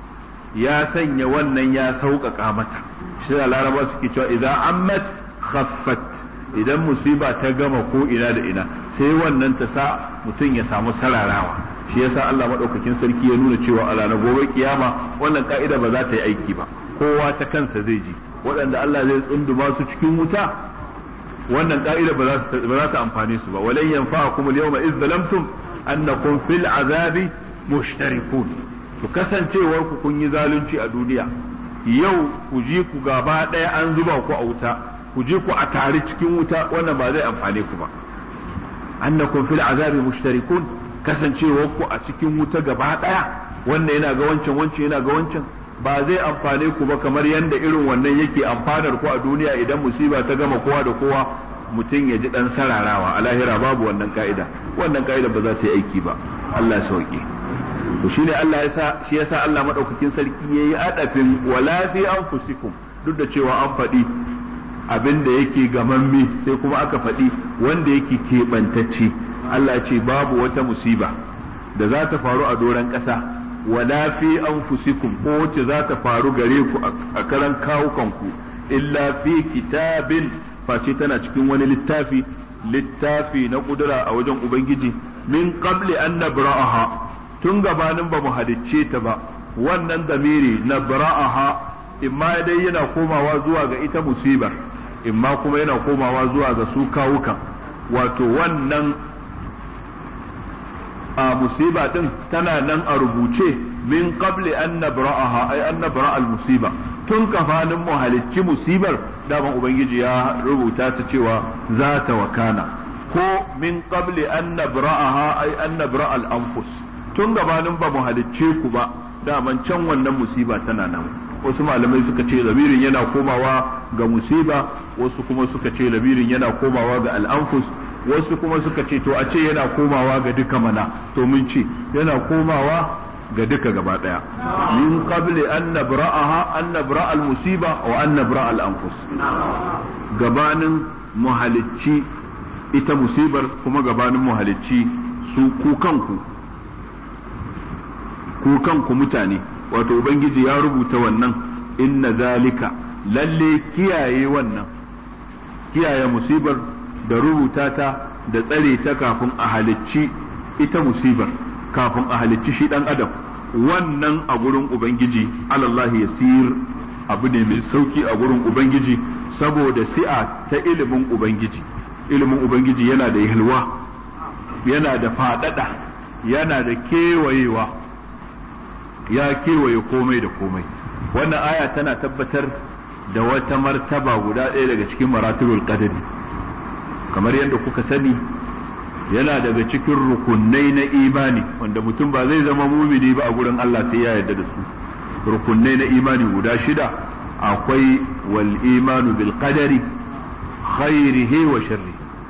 ya sanya wannan ya sauƙaƙa mata shi da laraba suke cewa idan ammat khaffat idan musiba ta gama ko ina da ina sai wannan ta sa mutum ya samu sararawa shi yasa Allah madaukakin sarki ya nuna cewa a ranar gobe kiyama wannan ka'ida ba za ta yi aiki ba kowa ta kansa zai ji waɗanda Allah zai tsunduma su cikin wuta wannan ka'ida ba za ta amfane su ba walan yanfa'akum al-yawma idh zalamtum annakum fil azabi mushtarikun to kasancewar ku kun yi zalunci a duniya yau ku ji ku gaba ɗaya an zuba ku a wuta ku ji ku a tare cikin wuta wannan ba zai amfane ku ba annakum fil azabi mushtarikun kasancewar ku a cikin wuta gaba ɗaya wannan yana ga wancan wancan yana ga wancan ba zai amfane ku ba kamar yadda irin wannan yake amfanar ku a duniya idan musiba ta gama kowa da kowa mutum ya ji dan sararawa a lahira babu wannan ka'ida wannan ka'ida ba za ta yi aiki ba Allah sauke to shine Allah ya sa shi yasa Allah madaukakin sarki yayi adafin wala fi anfusikum duk da cewa an faɗi abin da yake gamamme sai kuma aka faɗi wanda yake keɓantacce Allah ce babu wata musiba da za ta faru a doron ƙasa wala fi anfusikum ko wacce za ta faru gare ku a karan kawukanku illa fi kitabin face tana cikin wani littafi littafi na kudura a wajen ubangiji min qabli an nabra'aha tun gabanin ba mu halicce ta ba wannan damiri nabra'aha imma dai yana komawa zuwa ga ita musibar imma kuma yana komawa zuwa ga su kawukan wato wannan a musiba din tana nan a rubuce min qabli an nabra'aha ay an nabra al musiba tun kafanin mu halicci musibar daman ubangiji ya rubuta ta cewa za ta wakana ko min qabli an nabra'aha ay an nabra al anfus tun gabanin ba mu halicce ku ba daman can wannan musiba tana nan wasu malamai suka ce lamirin yana komawa ga musiba wasu kuma suka ce lamirin yana komawa ga al'anfus wasu kuma suka ce to a ce yana komawa ga duka mana to mun ce yana komawa ga duka gaba daya min qabli an nabra'aha an nabra al musiba wa an nabra al anfus gabanin muhalicci ita musibar kuma gabanin muhalicci su ku kanku ku kanku mutane wato ubangiji ya rubuta wannan inna zalika lalle kiyaye wannan kiyaye musibar da rubuta ta da tsare ta kafin a halicci ita musibar kafin a halicci shi dan adam wannan a gurin ubangiji alallahi yasir abu ne mai sauki a gurin ubangiji saboda si'a ta ilimin ubangiji ilimin ubangiji yana da yalwa yana da fadada yana da kewayewa ya kewaye komai da komai wannan aya tana tabbatar da wata martaba guda ɗaya daga cikin maratibul qadari kamar yadda kuka sani yana daga cikin rukunai na imani wanda mutum ba zai zama mumini ba a gurin Allah sai ya yarda da su rukunai na imani guda shida akwai wal imanu bil qadari khairihi wa sharri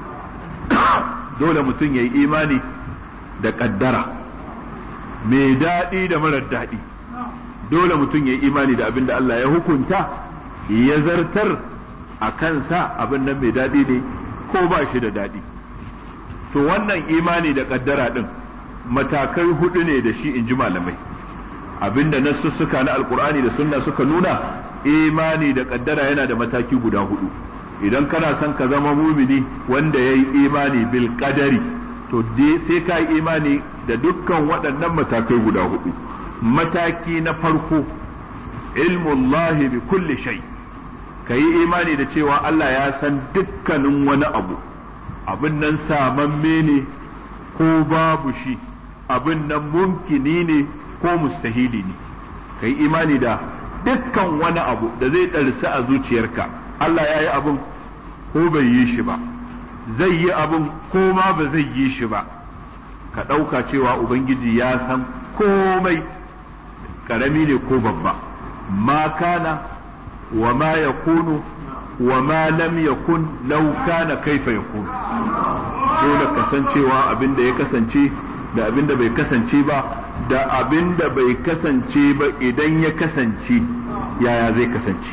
dole mutum ya yi imani da kaddara mai daɗi da marar daɗi dole mutum ya yi imani da abin da Allah ya hukunta ya zartar a kansa abin nan mai daɗi ne ko ba shi da daɗi to wannan imani da kaddara ɗin matakai hudu ne da shi in ji malamai abinda nassussuka na alkur'ani da sunna suka nuna imani da kaddara yana da mataki guda hudu idan kana son ka zama mumini wanda ya yi imani bil qadari to sai ka yi imani da dukkan waɗannan matakai guda hudu mataki na farko ilmullahi bi kulli shay ka yi imani da cewa Allah ya san dukkanin wani abu abin nan samamme ne ko babu shi abin nan mumkini ne ko mustahili ne ka yi imani da dukkan wani abu da zai ɗarsa a zuciyarka Allah ya yi abin ko bai yi shi ba zai yi abin ko ma ba zai yi shi ba ka ɗauka cewa Ubangiji ya san komai ƙarami ne ko babba ma kana wa ma ya kunu wa ma lam yakun law kana kaifa yakun dole kasancewa abin da ya kasance da abin da bai kasance ba da abin da bai kasance ba idan ya kasance yaya zai kasance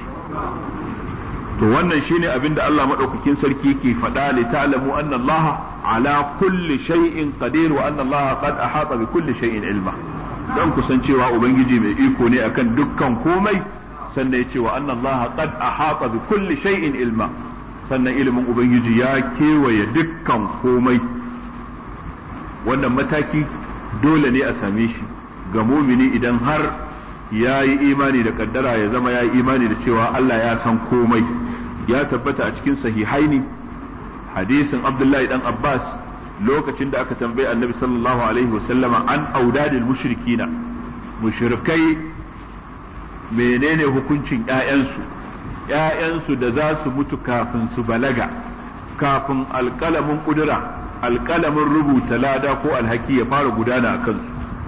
to wannan shine abin da Allah madaukakin sarki yake faɗa li ta'lamu anna Allah ala kulli shay'in qadir wa anna Allah qad ahata bi kulli shay'in ilma dan kusancewa ubangiji mai iko ne akan dukkan komai sannan yace wa anna Allah qad ahata bi kulli shay'in ilma sannan ilimin ubangiji ya kewaye dukkan komai wannan mataki dole ne a same shi ga mumini idan har ya yi imani da kaddara ya zama ya yi imani da cewa Allah ya san komai ya tabbata a cikin sahihaini hadisin Abdullahi dan Abbas lokacin da aka tambayi annabi sallallahu alaihi wasallama an audadil mushrikina mushrikai menene hukuncin ƴaƴansu ƴaƴansu da za su mutu kafin su balaga kafin alƙalamin ƙudura alƙalamin rubuta lada ko alhaki ya fara gudana a kansu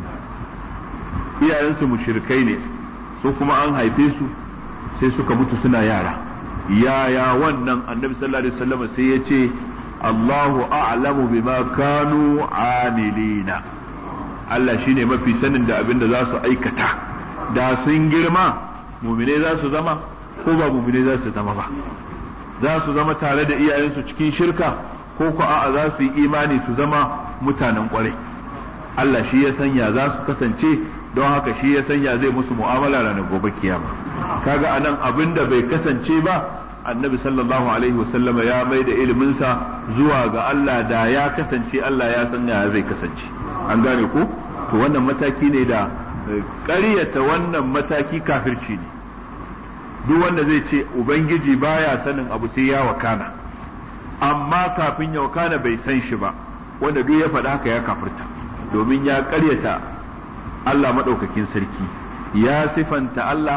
iyayensu mushrikai ne su kuma an haife su sai suka mutu suna yara yaya wannan annabi sallallahu alaihi wasallam sai ya ce Allahu a'lamu bima kanu amilina Allah shine mafi sanin da abin da za su aikata da sun girma mumine za su zama ko ba mumine za su zama ba za su zama tare da iyayensu cikin shirka ko ko a'a za su yi imani su zama mutanen kwarai Allah shi ya sanya za su kasance don haka shi ya sanya zai musu mu'amala ranar gobe kiyama kaga anan abin da bai kasance ba annabi sallallahu alaihi wasallama ya mai da iliminsa zuwa ga Allah da ya kasance Allah ya sanya zai kasance an gane ko to wannan mataki ne da ƙaryata wannan mataki kafirci ne duk wanda zai ce ubangiji baya sanin abu sai ya wakana amma kafin ya wakana bai san shi ba wanda duk ya faɗa haka ya kafirta domin ya ƙaryata Allah maɗaukakin sarki ya sifanta Allah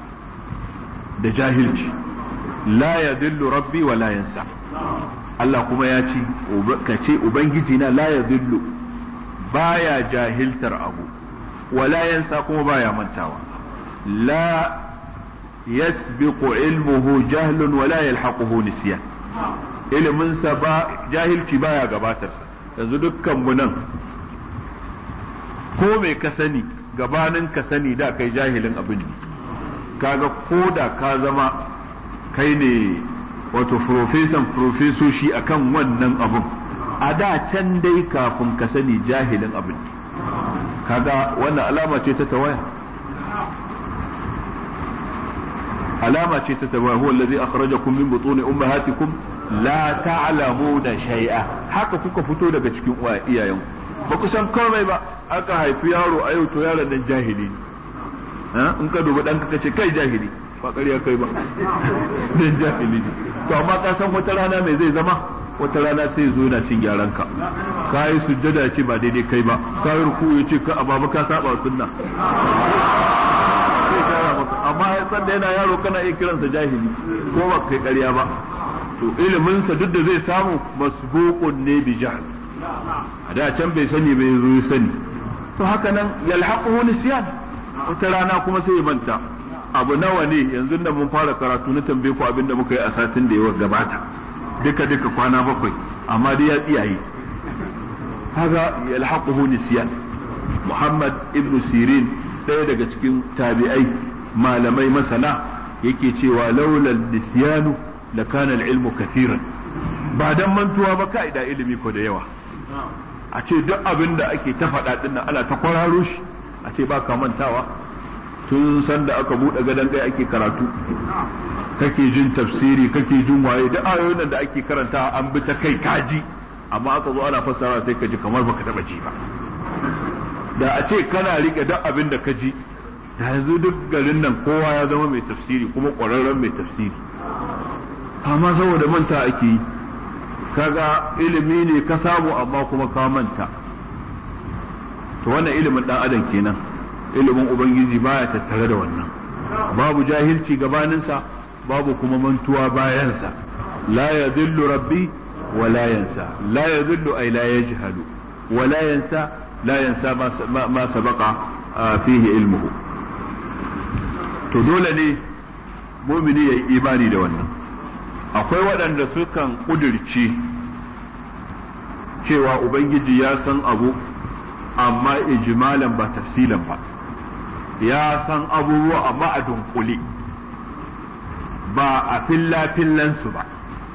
da jahilci la ya dillu rabbi wa la yansa Allah kuma ya ce ka ce ubangiji na la ya dillu baya jahiltar abu wa la yansa kuma baya mantawa la yasbiqu ilmuhu jahlun wa la yalhaquhu nisyan iliminsa ba jahilci baya gabatarsa yanzu dukkan mu nan ko mai ka sani gabanin ka sani da kai jahilin abin ne kaga ko da ka zama kai ne wato profesan profesoshi akan wannan abin a da can dai kafin ka sani jahilin abin ne kaga wannan alama ce ta tawaya alama ce ta tawaya huwa allazi akhrajakum min butuni ummahatikum la ta'lamuna shay'a haka kuka fito daga cikin iyayenku ba ku san komai ba aka haifi yaro a yau to yaron nan jahili ne in ka dubi ɗanka ka ce kai jahili ba ƙarya kai ba nan jahili ne to amma ka san wata rana mai zai zama wata rana sai zo na cin gyaran ka ka yi sujjada ce ba daidai kai ba ka yi ruku ya ce ka amma ka saba sunna amma ya san da yana yaro kana iya kiransa jahili ko ba kai ƙarya ba to iliminsa duk da zai samu masbuqun ne bi jahl a da can bai sani bai zo ya sani to haka nan yalhaquhu nisyan wata rana kuma sai ya manta abu nawa ne yanzu da mun fara karatu na tambaye ku abin da muka yi a satin da ya gabata duka duka kwana bakwai amma dai ya tsiyaye haga yalhaquhu nisyan Muhammad ibn Sirin ɗaya daga cikin tabi'ai malamai masana yake cewa laulal nisyanu la kana al-ilmu kathiran ba dan mantuwa ba ka'ida ilimi ko da yawa a ce duk abin da ake ta faɗa din nan ana ta kwararo shi a ce ba ka mantawa tun san da aka buɗe gadon ɗaya ake karatu kake jin tafsiri kake jin waye duk ayoyin da ake karanta an bi ta kai kaji amma aka zo ana fassara sai ka ji kamar baka taɓa ji ba da a ce kana rike duk abin da ka ji da yanzu duk garin nan kowa ya zama mai tafsiri kuma ƙwararren mai tafsiri amma saboda manta ake yi kaga ilimi ne ka samu amma kuma ka manta to wannan ilimin dan adam kenan ilimin ubangiji baya tattare da wannan babu jahilci gabaninsa babu kuma mantuwa bayansa la yadhillu rabbi wa la yansa la yadhillu ay la yajhalu wa la yansa la yansa ma sabaqa fihi ilmuhu to dole ne mumini ya yi imani da wannan akwai waɗanda sukan ƙudurci cewa ubangiji ya san abu amma ijmalan ba tafsilan ba ya san abubuwa amma a dunkule ba a filla-fillansu ba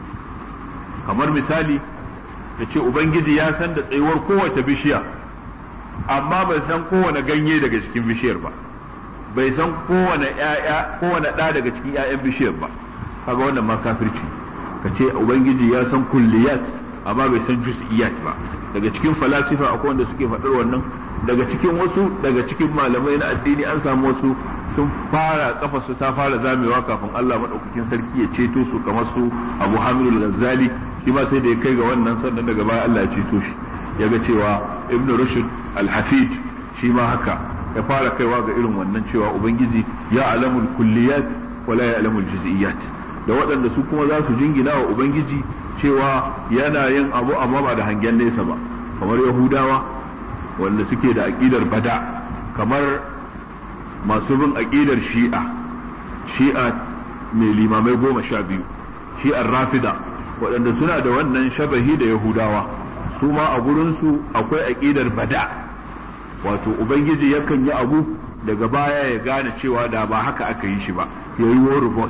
kamar misali da ce ubangiji ya san da tsayuwar kowace bishiya amma bai san kowane ganye daga cikin bishiyar ba bai san kowane ƴaƴa kowane ɗa daga cikin ƴaƴan bishiyar ba kaga wannan ma kafirci ka ce ubangiji ya san kulliyat amma bai san juz'iyat ba daga cikin falasifa akwai wanda suke faɗar wannan daga cikin wasu daga cikin malamai na addini an samu wasu sun fara kafa su ta fara zamewa kafin Allah madaukakin sarki ya ceto su kamar su Abu Hamid al-Ghazali shi ma sai da ya kai ga wannan sannan daga baya Allah ya ceto shi yaga cewa Ibn Rushd al-Hafid shi ma haka ya fara kaiwa ga irin wannan cewa ubangiji ya alamul kulliyat wala ya alamul juz'iyat da waɗanda su kuma za su jingina wa ubangiji cewa yana yin abu amma ba da hangen nesa ba kamar yahudawa wanda suke da aƙidar bada kamar masu bin aƙidar shi'a shi'a mai limamai goma sha biyu shi'ar rafida waɗanda suna da wannan shabahi da yahudawa su ma a gurinsu akwai aƙidar bada wato ubangiji yakan yi abu daga baya ya gane cewa da ba haka aka yi shi ba ya yi reverse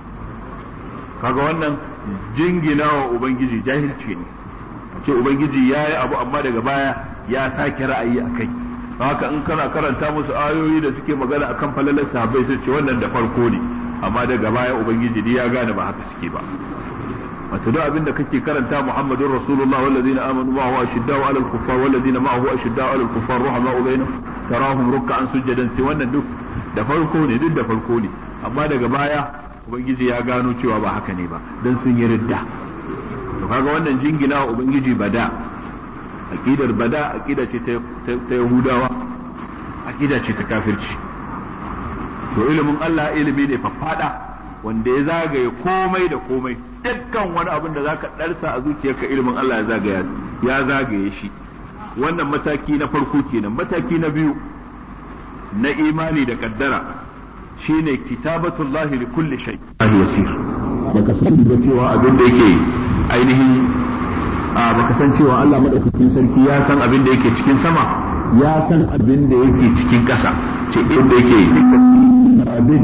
kaga wannan jingina wa ubangiji jahilci ne ce ubangiji ya yi abu amma daga baya ya sake ra'ayi a kai haka in kana karanta musu ayoyi da suke magana akan falalar sahabbai sai ce wannan da farko ne amma daga baya ubangiji ya gane ba haka suke ba wato duk abin da kake karanta Muhammadun Rasulullah wallazina amanu ma huwa ashiddau ala al-kuffar wallazina ma huwa ashiddau ala al-kuffar ruhamau bainahum tarahum ruk'an sujadan sai wannan duk da farko ne duk da farko ne amma daga baya ubangiji ya gano cewa ba haka ne ba dan sun yi ridda to kaga wannan jingina wa ubangiji bada aqidar bada aqida ce ta yahudawa aqida ce ta kafirci to ilimin Allah ilimi ne faffada wanda ya zagaye komai da komai dukkan wani abin da zaka darsa a zuciyarka ilimin Allah ya zagaya ya zagaye shi wannan mataki na farko kenan mataki na biyu na imani da kaddara shine kitabatullahi li kulli shay yasir baka san da cewa abin da yake ainihin baka san cewa Allah madaukakin sarki ya san abin da yake cikin sama ya san abin da yake cikin ƙasa ce inda yake abin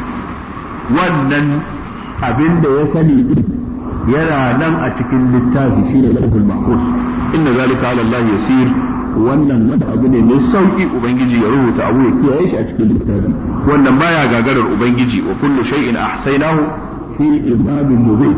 wannan abin da ya sani din yana nan a cikin littafi shine lahul mahfuz inna zalika ala Allah yasir wannan wanda abu ne mai sauki ubangiji ya rubuta abu ya kiyaye shi a cikin littafi wannan baya gagarar ubangiji wa kullu shay'in ahsaynahu fi imamin mubin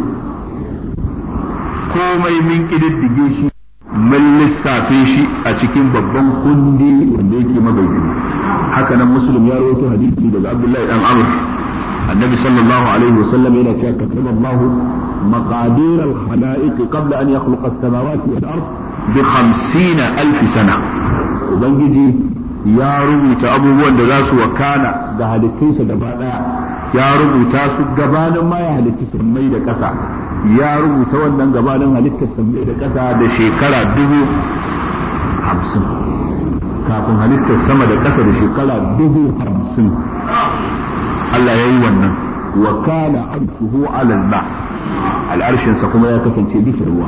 komai min kididdige shi mun lissafe shi a cikin babban kundi wanda yake mabayyana haka nan muslim ya rawaito hadisi daga abdullahi dan amr النبي صلى الله عليه وسلم إلى كتب الله مقادير الخلائق قبل أن يخلق السماوات والأرض بخمسين ألف سنة وبنجي يا رب أبو وند راس وكان ده هالكيسة دبانا ya rubuta su gabanin ma ya halitta sammai da ƙasa ya rubuta wannan gabanin halittar sammai da ƙasa da shekara dubu hamsin kafin halittar sama da ƙasa da shekara dubu hamsin Allah ya yi wannan wa kana arshuhu alal ma al'arshinsa kuma ya kasance bisa ruwa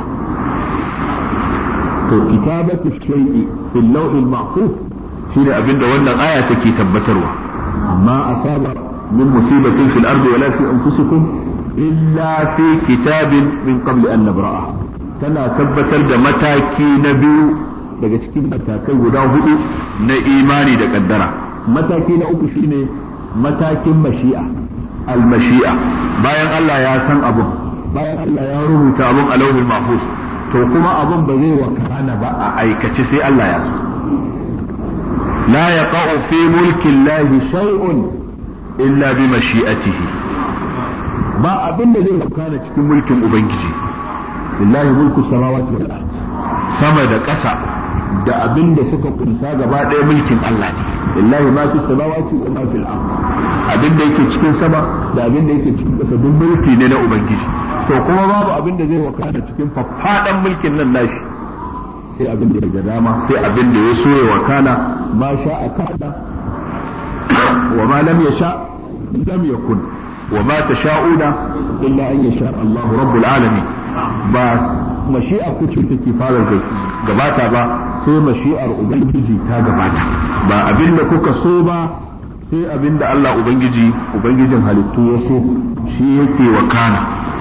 to kitabatu shay'i fil lawhil mahfuz shine abinda wannan aya take tabbatarwa amma asaba min musibatin fil ardi wala fi anfusikum illa fi kitabin min qabl an nabra'a tana tabbatar da mataki na biyu daga cikin matakai guda hudu na imani da kaddara mataki na uku shine matakin mashi'a al-mashi'a bayan Allah ya san abun bayan Allah ya rubuta abun a lauhin mahfuz to kuma abun ba zai wakana ba a aikace sai Allah ya so la yaqa'u fi mulki Allah shay'un illa bi mashi'atihi ba abin da zai wakana cikin mulkin ubangiji lillahi mulku samawati wal ard sama da ƙasa da abin da suka kunsa gaba ɗaya mulkin Allah ne lillahi ma fi samawati wa ma fil ard abin da yake cikin sama da abin da yake cikin ƙasa duk mulki ne na ubangiji to kuma babu abin da zai wakana cikin faffaɗan mulkin nan nashi sai abin da ya dama sai abin da ya so ya wakana ma sha a kada wa ma lam yasha lam yakun wa ma tasha'una illa an yasha Allahu rabbul alamin ba mashi'a kuce take fara gabata ba sai mashi'ar ubangiji ta gabata ba abin da kuka so ba sai abin da Allah ubangiji ubangijin halittu ya so shi yake wakana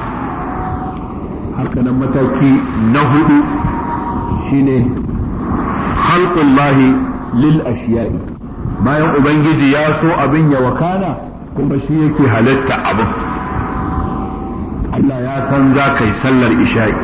haka nan mataki na hudu shine khalqullahi lil ashiya'i bayan ubangiji ya so abin ya wakana kuma shi yake halitta abin Allah ya san za ka yi sallar isha'i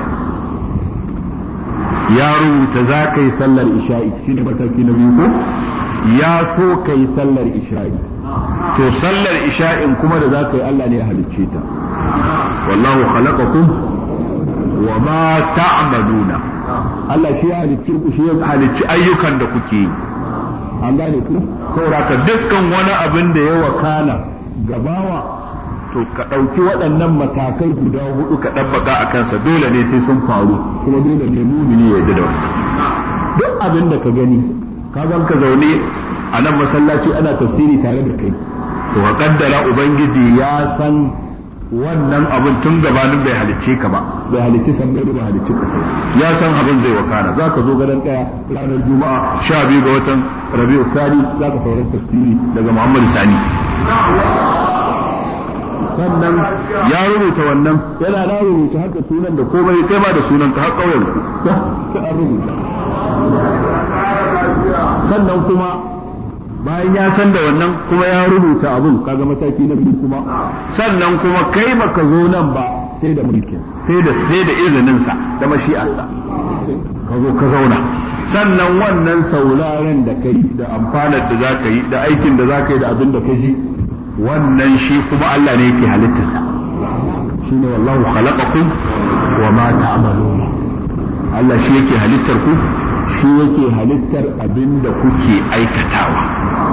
ya rubuta za ka yi sallar isha'i shi ne mataki na biyu ko ya so ka yi sallar isha'i to sallar isha'in kuma da za ka yi Allah ne ya halicce ta wallahu khalaqakum wa ma ta'maluna Allah shi ya halicci ku shi ya halicci ayyukan da kuke yi an gane ku saboda dukkan wani abin da ya wakana gabawa to ka ɗauki waɗannan matakai guda hudu ka ɗabbaka a kansa dole ne sai sun faru kuma dole ne mumini ya yarda da wannan duk abin da ka gani ka gan ka zaune a nan masallaci ana tafsiri tare da kai to ka kaddara ubangiji ya san wannan abin tun gabanin bai halicce ka ba bai halicci san bai ba halicci ka ya san abin zai wakana za ka zo gadon ɗaya ranar juma'a sha biyu ga watan rabi'u sani za ka sauran tafsiri daga muhammadu sani sannan ya rubuta wannan yana na rubuta haka sunan da komai kai ma da sunan ka har kauyen ku an rubuta sannan kuma bayan ya san da wannan kuma ya rubuta abun kaga mataki na biyu kuma sannan kuma kai baka zo nan ba sai da mulkin sai da sai da izinin sa da mashi'arsa ka zo ka zauna sannan wannan sauraren da kai da amfanar da zaka yi da aikin da zaka yi da abin da ka ji wannan shi kuma Allah ne yake halittarsa shi ne wallahu khalaqakum wa ma ta'maluna Allah shi yake halittar ku shi yake halittar abin da kuke aikatawa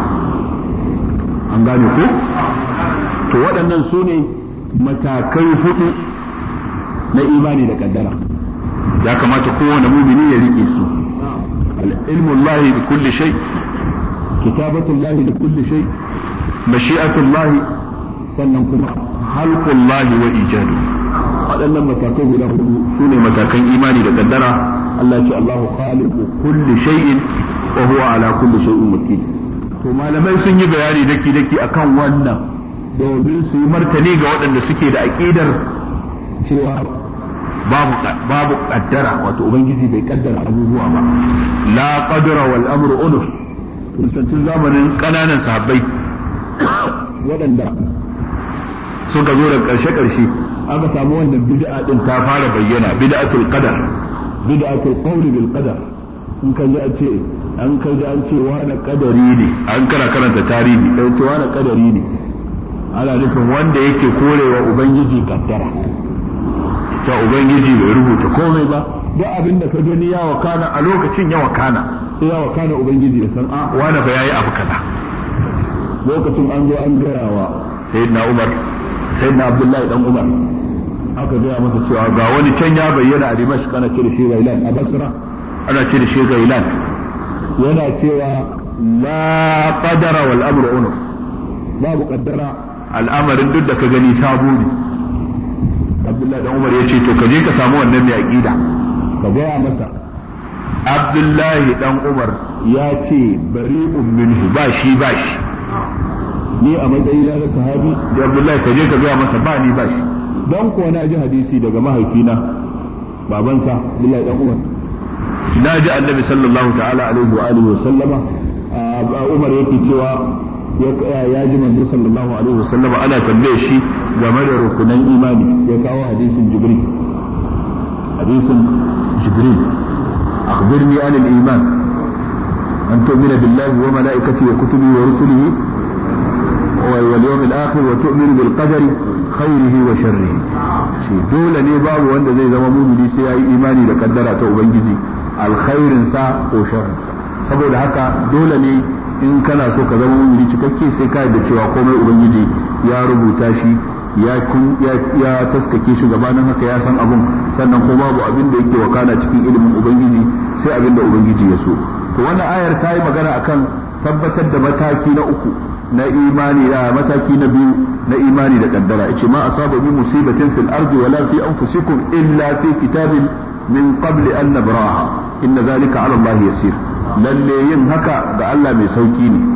an gane ku to waɗannan su ne matakai hudu na imani da kaddara ya kamata kowane mumini ya rike su ilmu Allah bi kulli shay kitabatu Allah bi kulli shay mashi'atullahi sannan kuma halqullahi wa ijadu waɗannan matakai guda hudu su ne matakan imani da kaddara Allah ce Allahu khaliqu kulli shay'in wa huwa ala kulli shay'in wakil to malamai sun yi bayani daki daki akan wannan domin su yi martani ga waɗanda suke da aqidar cewa babu babu kaddara wato ubangiji bai kaddara abubuwa ba la qadra wal amru unuf tun zamanin kananan sahabbai waɗanda suka zo da ƙarshe-ƙarshe aka samu wannan bid'a din ta fara bayyana bid'atul qadar bid'atul qawli bil qadar in ka ji an ce an ka ji an ce wani kadari ne an kana karanta tarihi sai ce wani kadari ne ana nufin wanda yake korewa ubangiji kaddara ta ubangiji bai rubuta komai ba duk abin da ka gani ya wakana a lokacin ya wakana sai ya wakana ubangiji ya san a wani fa yayi abu kaza lokacin an zo an gaya wa sayyidina Umar sayyidina Abdullahi dan Umar aka gaya masa cewa ga wani can ya bayyana a Dimashq ana ce da shi Gailan a Basra ana ce da shi Gailan yana cewa la qadara wal amru unuf babu qaddara al'amarin duk da ka gani sabo ne Abdullahi dan Umar ya ce to ka je ka samu wannan mai aqida ka gaya masa Abdullahi dan Umar ya ce bari'un minhu ba shi ba shi ni a matsayina na sahabi da Abdullahi ka je ka gaya masa ba ni ba shi don kuwa na ji hadisi daga mahaifina babansa Abdullahi dan Umar na ji annabi sallallahu ta'ala alaihi wa alihi wa sallama Umar yake cewa ya ji manzo sallallahu alaihi wa sallama ana tambaye shi game da rukunan imani ya kawo hadisin Jibril hadisin Jibril akhbirni an al-iman an tu'mina billahi wa malaikatihi wa kutubihi wa rusulihi واليوم الآخر وتؤمن بالقدر خيره وشره shi dole ne babu wanda zai zama mumini sai ya yi imani da kaddara ta ubangiji alkhairin sa ko sharrin saboda haka dole ne in kana so ka zama mumini cikakke sai ka da cewa komai ubangiji ya rubuta shi ya kun ya taskake shi gabanin haka ya san abun sannan ko babu abin da yake wakana cikin ilimin ubangiji sai abin da ubangiji ya so to wannan ayar ta yi magana akan tabbatar da mataki na uku na imani da mataki na biyu na imani da kaddara yace ma asaba bi musibatin fil ardi wala fi anfusikum illa fi kitabin min qabl an nabraha inna zalika ala Allah yasir lalle yin haka ga Allah mai sauki ne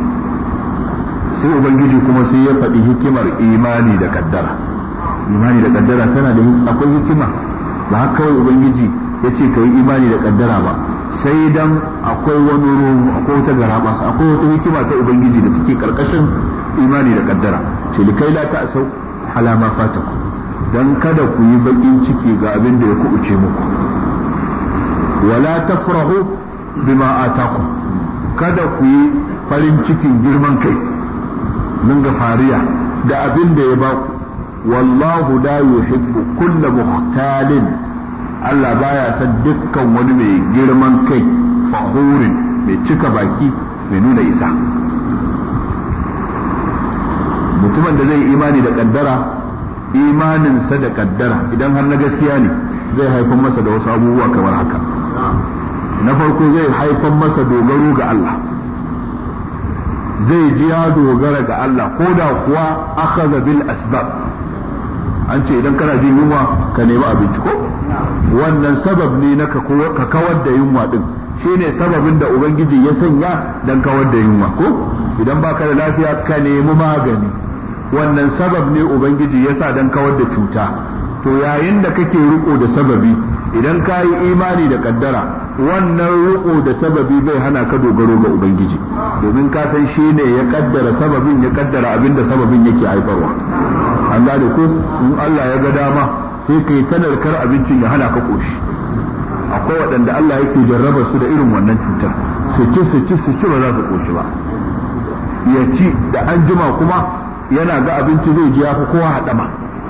sai ubangiji kuma sai ya faɗi hikimar imani da kaddara imani da kaddara tana da akwai hikima ba haka kawai ubangiji ya ce ka yi imani da kaddara ba sai dan akwai wani ruhu akwai wata garaba akwai wata hikima ta ubangiji da take karkashin imani da kaddara ce likai la ta asau halama fataku dan kada ku yi bakin ciki ga abin da ya kubuce muku wala tafrahu bima ataku kada ku yi farin cikin girman kai mun ga fariya da abin da ya baku wallahu la yuhibbu kulla muhtalin Allah baya san dukkan wani mai girman kai fahurin mai cika baki mai nuna isa mutumin da zai imani da kaddara imaninsa da kaddara idan har na gaskiya ne zai haifar masa da wasu abubuwa kamar haka na farko zai haifar masa dogaro ga Allah zai ji ya dogara ga Allah ko da kuwa akhadha bil asbab an ce idan kana jin yunwa ka nemi abinci ko wannan sabab ne na ka kawar da yunwa din shine sababin da ubangiji ya sanya dan kawar da yunwa ko idan baka da lafiya ka nemi magani wannan sabab ne ubangiji ya sa dan kawar da cuta to yayin da kake riko da sababi idan ka yi imani da kaddara wannan riko da sababi bai hana ka dogaro ga ubangiji domin ka san shi ne ya kaddara sababin ya kaddara abin da sababin yake haifarwa an gane ko in Allah ya ga dama sai kai ta narkar abincin ya hana ka koshi akwai waɗanda Allah yake jarraba su da irin wannan cutar su ci su ci su ci ba za su koshi ba ya ci da an jima kuma yana ga abinci zai ji ya fi kowa haɗama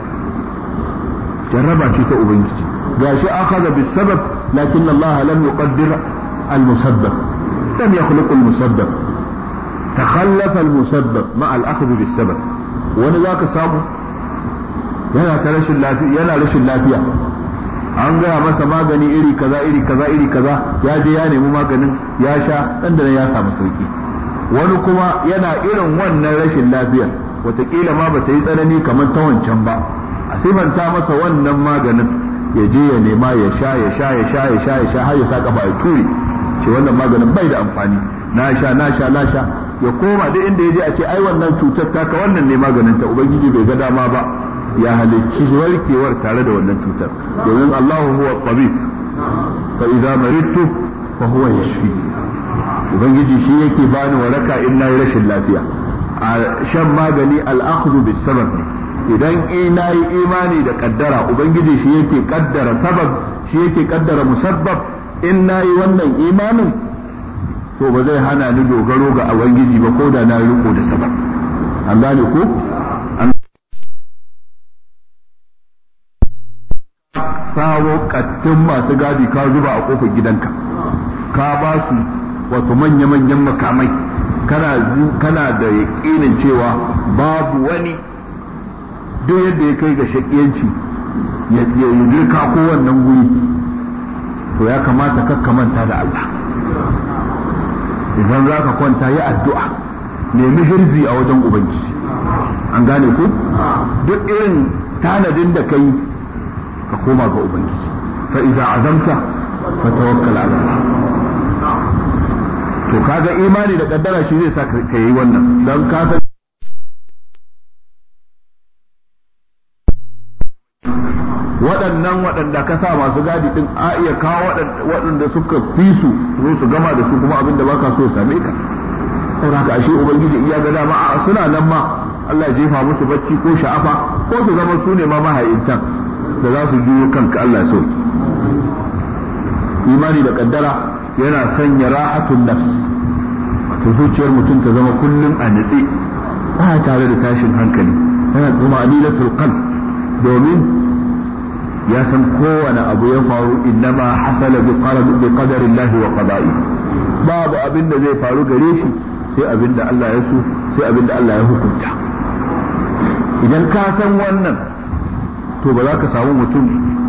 jarraba ce ta ubangiji gashi akhadha bis sabab lakin Allah lam yuqaddir al musabbab lam yakhluq al musabbab takhallafa al musabbab ma al akhdh bis sabab wani zaka samu yana ta rashin lafiya yana rashin lafiya an gaya masa magani iri kaza iri kaza iri kaza ya je ya nemi maganin ya sha dan da ya samu sauki wani kuma yana irin wannan rashin lafiyar wataƙila ma bata yi tsanani kamar ta wancan ba a simanta masa wannan maganin ya je ya nema ya sha ya sha ya sha ya sha ya sha har ya sa kafa ya ture ce wannan maganin bai da amfani na sha na sha na sha ya koma duk inda ya je a ce ai wannan cutar taka wannan ne maganin ta ubangiji bai ga dama ba ya halicci warkewar tare da wannan cutar domin Allahu huwa tabib fa idza maridtu fa huwa yashfi ubangiji shi yake bani waraka in nayi rashin lafiya a shan magani al-akhdhu bis sabab idan ina yi imani da kaddara ubangiji shi yake kaddara sabab shi yake kaddara musabbab in nayi wannan imanin to ba zai hana ni dogaro ga ubangiji ba ko da na riko da sabab an gane ko sawo kattun masu gadi ka zuba a kofar gidanka ka ba su wato manya-manyan makamai kana da yaƙinin cewa babu wani duk yadda ya kai ga shakiyanci ya girka ko wannan guri to ya kamata kakka manta da Allah idan za ka kwanta yi addu'a nemi hirzi a wajen ubangiji an gane ku duk irin tanadin da kai ka koma ga ubangiji fa iza azamta fa tawakkal ala Allah to kaga imani da kaddara shi zai sa ka yi wannan dan ka san waɗannan waɗanda ka sa masu gadi din a iya kawo waɗanda suka fi su zo su gama da su kuma abin da baka so ya same ka saboda haka ashe ubangiji iya ga dama a suna nan ma Allah ya jefa musu bacci ko sha'afa ko su zama su ne ma mahayintan da za su juyo kanka Allah so imani da kaddara yana sanya rahatun nafs wato zuciyar mutum ta zama kullum a nitse ba tare da tashin hankali yana kuma anilatul qalb domin ya san kowane abu ya faru innama hasala bi qadarin lahi wa qada'i babu abin da zai faru gare shi sai abin da Allah ya so sai abin da Allah ya hukunta idan ka san wannan to ba za ka samu mutum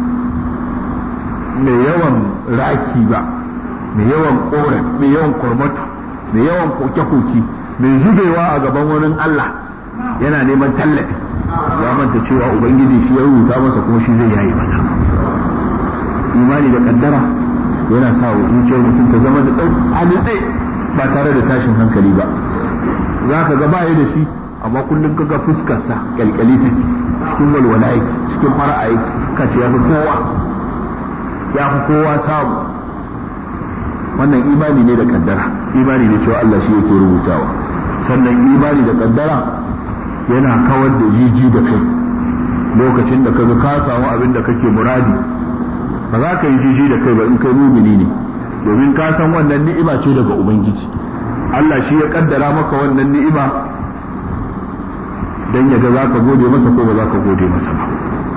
mai yawan raki ba mai yawan koren mai yawan kormatu mai yawan koke-koke mai zubewa a gaban wani Allah yana neman tallafi ya manta cewa ubangiji shi ya rubuta masa kuma shi zai yayi masa imani da kaddara yana sa wa zuciyar mutum ta zama da ɗau a ba tare da tashin hankali ba za ka ga baya da shi amma kullum ka ga fuskarsa kyalkyali take cikin walwala yake cikin fara'a yake ka ce ya fi kowa ya fi kowa samu wannan imani ne da kaddara imani ne cewa Allah shi yake rubutawa sannan imani da kaddara yana kawar da jiji da kai lokacin da kaga ka samu abin da kake muradi ba za ka yi jiji da kai ba in kai mumini ne domin ka san wannan ni'ima ce daga ubangiji Allah shi ya kaddara maka wannan ni'ima dan ya ga za ka gode masa ko ba za ka gode masa ba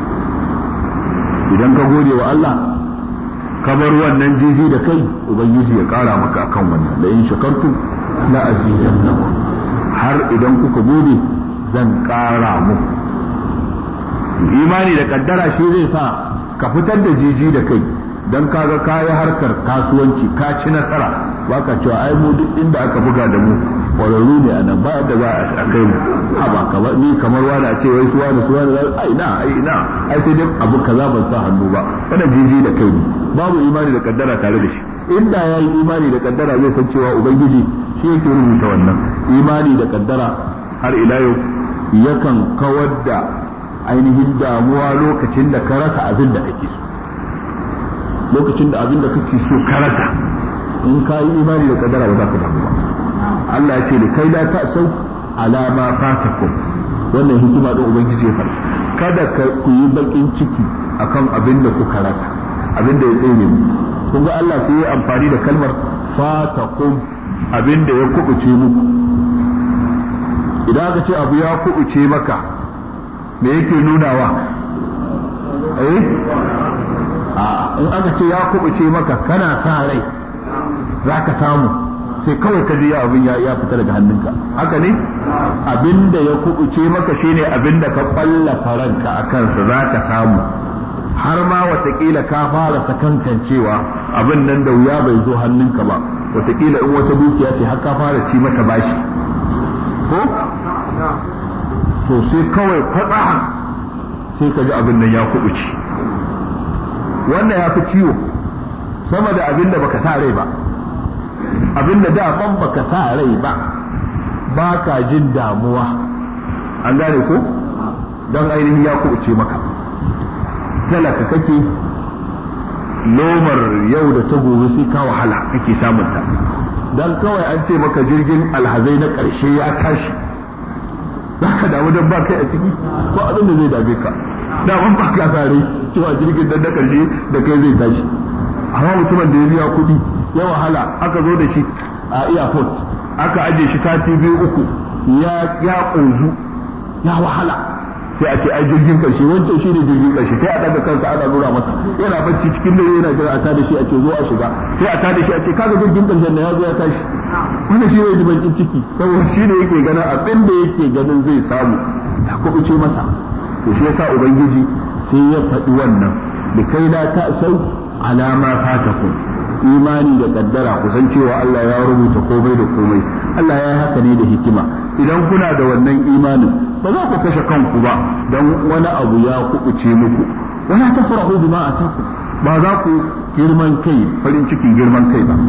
idan ka gode wa Allah ka bar wannan jiji da kai ubangiji ya kara maka akan wannan la in shakartum la azidannakum har idan kuka gode zan ƙara muku imani da kaddara shi zai sa ka fitar da jiji da kai don kaga kayi harkar kasuwanci ka ci nasara baka cewa ai mu duk inda aka buga da mu kwararru ne a nan ba yadda za a kai mu haba kamar ni kamar wani a ce wai suwa da suwa da ai na ai na ai sai dai abu kaza ban sa hannu ba wannan jiji da kai ne babu imani da kaddara tare da shi inda yayi imani da kaddara zai san cewa ubangiji shi yake rubuta wannan imani da kaddara har ila yau yakan kawar da ainihin damuwa lokacin da ka rasa abin da kake so lokacin da abin da kake so ka rasa in ka yi imani da kadara ba za ka damu ba Allah ya ce da kai la ta sau alama fatakum wannan hikima din ubangiji ya faɗa kada ka ku yi bakin ciki akan abin da kuka rasa abin da ya tsere mu kun ga Allah sai ya amfani da kalmar fatakum abin da ya kubuce muku idan aka ce abu ya kubuce maka me yake nunawa eh a in aka ce ya kubuce maka kana sa rai za ka samu sai kawai ka ji abin ya fita daga hannunka haka ne abinda ya kubuce maka shine abinda ka kwallafa ranka a kansa za ka samu har ma watakila ka fara sakankancewa abin nan da wuya bai zo hannunka ba watakila in wata dukiya ce har ka fara ci mata bashi ko to sai kawai fatsahan sai ka ji abin nan ya kubuce wannan ya fi ciwo sama da abin da baka sa rai ba abin da daman baka sa rai ba ba ka jin damuwa an gane ko don ainihin ya kubuce maka talaka kake lomar yau da ta gobe sai ka wahala kake samunta don kawai an ce maka jirgin alhazai na ƙarshe ya tashi za ka damu don ba kai a ciki ko abin da zai dame ka daman ba ka sare cewa jirgin dan na ƙarshe da kai zai tashi amma mutumin da ya biya kuɗi ya wahala aka zo da shi a airport aka aje shi sati biyu uku ya ya ƙunzu ya wahala sai a ce ai jirgin karshe wancan shi ne jirgin karshe sai a daga kansa ana nuna masa yana bacci cikin dare yana jira a tada shi a ce zo a shiga sai a tada shi a ce kaga jirgin karshen da ya zo ya tashi wannan shi ne bakin ciki saboda shi ne yake ganin abin da yake ganin zai samu ya kubuce masa to shi yasa ubangiji sai ya faɗi wannan da kai la ta sau alama fatakum imani da kaddara kusan cewa Allah ya rubuta komai da komai Allah ya yi haka ne da hikima idan kuna da wannan imanin ba za ku kashe kanku ba don wani abu ya kubuce muku wala tafrahu bima ataku ba za ku girman kai farin cikin girman kai ba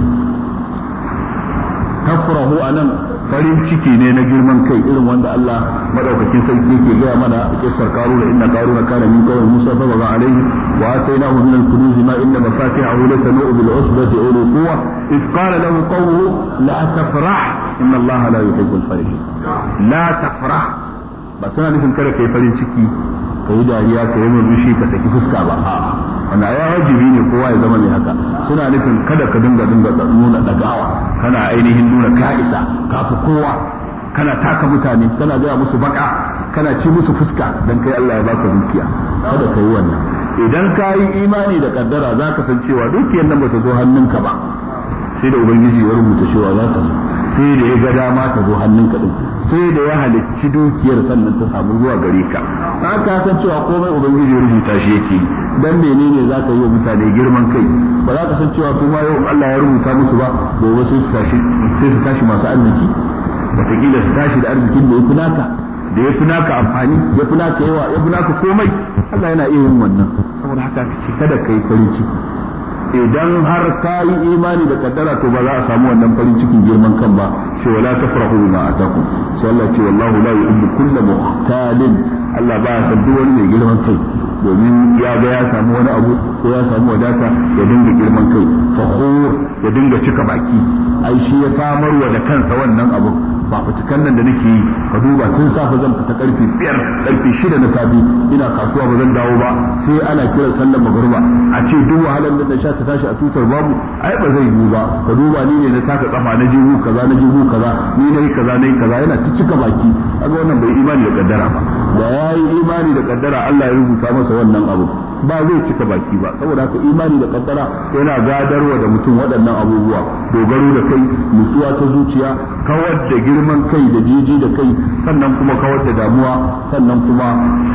tafrahu anan farin ciki ne na girman kai irin wanda Allah madaukakin sarki yake gaya mana kissar karuna inna karuna kana min qawmi musa fa baga alaihi wa atainahu min al-kunuz ma inna mafatihahu latanu bil usbati uli quwwa id qala lahu qawmuhu la tafrah inna Allah la yuhibbu al-farihin la tafrah ba suna nufin kada kai farin ciki kai dariya kai murmushi ka saki fuska ba a'a wanda ya wajibi ne kowa ya zama mai haka suna nufin kada ka dinga dinga nuna dagawa kana ainihin nuna ka isa ka fi kowa kana taka mutane kana gaya musu baka kana ci musu fuska dan kai Allah ya baka dukiya kada ka yi wannan idan ka yi imani da kaddara za ka san cewa dukiyar nan ba ta zo hannunka ba sai da ubangiji ya rubuta cewa za ta zo sai da ya ga dama ta zo hannunka din sai da ya halicci dukiyar sannan ta samu zuwa gare ka ka san cewa komai ubangiji ya rubuta shi yake dan menene za ka yi wa mutane girman kai ba za ka san cewa su ma yau Allah ya rubuta musu ba gobe sai su tashi sai su tashi masu arziki wataƙila su tashi da arzikin da ya fi naka da ya fi naka amfani ya fi naka yawa ya fi naka komai Allah yana iya yin wannan saboda haka ce kada ka yi farin ciki idan har ka yi imani da kaddara to ba za a samu wannan farin cikin girman kan ba shi wala tafrahu bima atakum sai Allah ce wallahu la yuhibbu kulla muhtalin Allah ba ya san duk wani mai girman kai domin ya ga ya samu wani abu ko ya samu wadata ya dinga girman kai fakhur ya dinga cika baki ai shi ya samarwa da kansa wannan abu ba fitukan nan da nake yi ka duba tun safe zan fita karfe biyar karfe shida na safe ina kasuwa ba zan dawo ba sai ana kiran sallar magruba a ce duk wahalar da na sha ta tashi a tutar babu ai ba zai yiwu ba ka duba ni ne na taka kafa na jihu kaza na jihu kaza ni nayi kaza nayi kaza yana ta cika baki kaga wannan bai imani da kaddara ba da yayi imani da kaddara Allah ya rubuta masa wannan abu ba zai cika baki ba saboda haka imani da kaddara yana gadarwa da mutum waɗannan abubuwa dogaro da kai nutsuwa ta zuciya kawar da girman kai da jiji da kai sannan kuma kawar da damuwa sannan kuma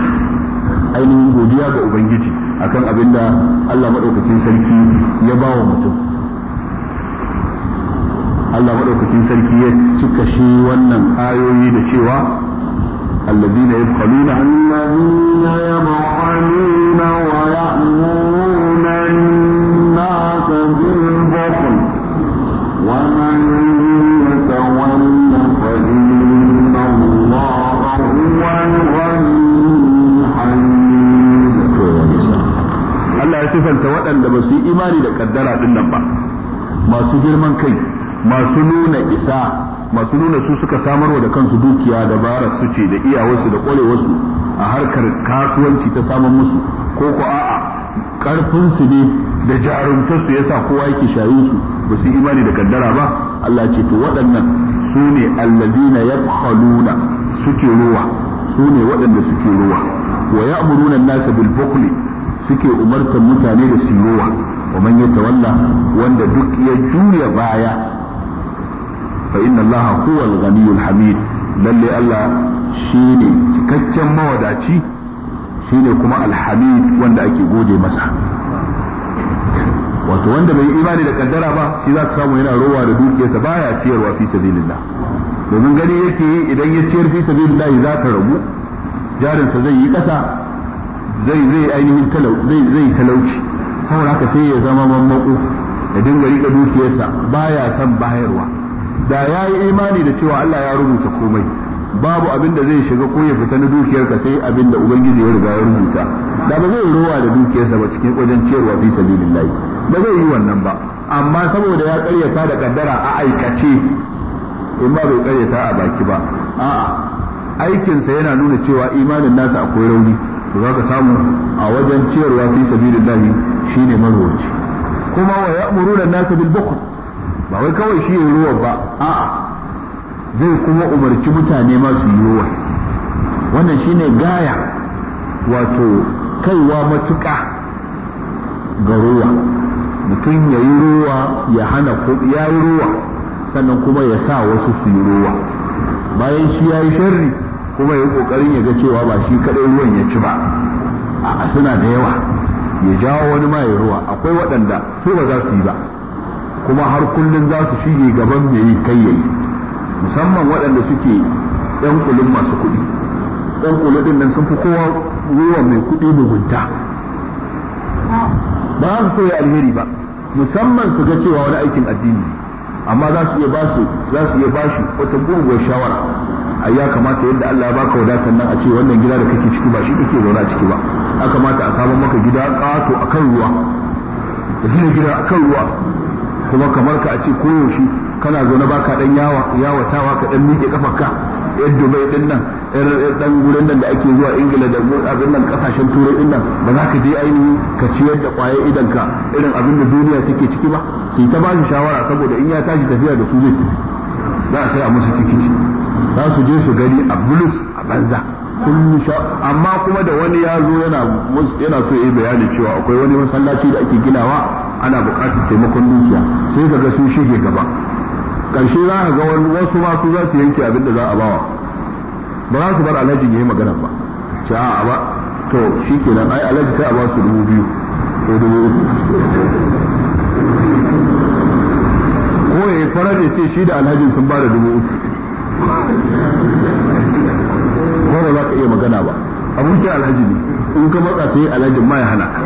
ainihin godiya ga ubangiji akan abin da Allah maɗaukakin sarki ya ba wa mutum Allah maɗaukakin sarki ya cika shi wannan ayoyi da cewa الذين يبخلون الذين يبخلون ويأمرون الناس بالبخل ومن يتول فإن الله هو الغني الحميد Allah ya sifanta waɗanda ba su yi imani da kaddara ɗin nan ba masu girman kai masu nuna isa masu nuna su suka samarwa da kansu dukiya da bara su ce da iyawarsu da ƙwarewarsu a harkar kasuwanci ta samun musu ko ko a'a ƙarfinsu ne da jarumtarsu yasa kowa yake shayin su ba su yi imani da kaddara ba Allah ce to waɗannan su ne allazina yabkhaluna suke ruwa su ne waɗanda suke ruwa wa ya'muruna an-nasa bil bukhli suke umartar mutane da su ruwa wa man yatawalla wanda duk ya juya baya fa inna allaha huwa al-ghaniyyul hamid lalle Allah shine cikakken mawadaci shine kuma alhamid wanda ake gode masa wato wanda bai imani da kaddara ba shi za ka samu yana rowa da dukiyarsa baya ciyarwa fi sabilillah domin gani yake yi idan ya ciyar fi sabilillah za ta rabu jarinsa zai yi kasa zai zai ainihin talau zai zai talauci saboda haka sai ya zama mammako ya dinga rika dukiyarsa baya son bayarwa da ya yi imani da cewa Allah ya rubuta komai babu abin da zai shiga ko ya fita na dukiyarka sai abin da ubangiji ya riga ya rubuta da ba zai rowa da dukiyarsa ba cikin wajen ciyarwa fi sabilillahi ba zai yi wannan ba amma saboda ya karyata da kaddara a aikace in ba bai karyata a baki ba a'a aikinsa yana nuna cewa imanin nasa akwai rauni to za ka samu a wajen ciyarwa fi sabilillahi shine marwaci kuma wa ya'muruna an-nasa bil bukhl ba wai kawai shi yayi ruwa ba a'a zai kuma umarci mutane ma su yi ruwa wannan shine gaya wato kaiwa matuƙa ga ruwa mutum ya yi ruwa ya hana ko ya yi ruwa sannan kuma ya sa wasu su yi ruwa bayan shi ya yi sharri kuma ya yi ƙoƙarin ya ga cewa ba shi kaɗai ruwan ya ci ba a suna da yawa ya jawo wani ma ya ruwa akwai waɗanda su ba za su yi ba kuma har kullum za su shige gaban mai yi kai yayi musamman waɗanda suke ɗan kulun masu kuɗi ɗan kulu ɗin nan sun fi kowa ruwan mai kuɗi mugunta ba za su koya alheri ba musamman su ga cewa wani aikin addini amma za su iya ba su za su iya bashi wata gurguwar shawara ai ya kamata yadda Allah ya baka wadatar nan a ce wannan gida da kake ciki ba shi kake zaune a ciki ba ya kamata a samu maka gida ƙato akan ruwa da gina gida akan ruwa kuma kamar ka a ce koyaushe kana zaune baka dan yawa yawatawa ka dan miƙe kafarka yar Dubai din nan yar dan gurin nan da ake zuwa Ingila da abin nan kasashen turai din nan ba za ka je ainihin ka ciyar da kwaye idan ka irin abin da duniya take ciki ba sai ta ba shi shawara saboda in ya tashi tafiya da su zai za a sai a musu tikiti za su je su gani a bulus a banza kullum sha amma kuma da wani ya zo yana yana so yi bayani cewa akwai wani masallaci da ake ginawa ana buƙatar taimakon dukiya sai ka ga sun shige gaba ƙarshe za ka ga wasu ma su za su yanke abin da za a bawa ba za su bar alhaji ya yi magana ba ce a ba to shi kenan ai alhaji sai a ba su dubu biyu ko dubu uku ko ya yi farar ya ce shi da alhajin sun ba da dubu uku ko ba za ka iya magana ba abokin alhaji ne in ka matsa sai alhajin ma ya hana ka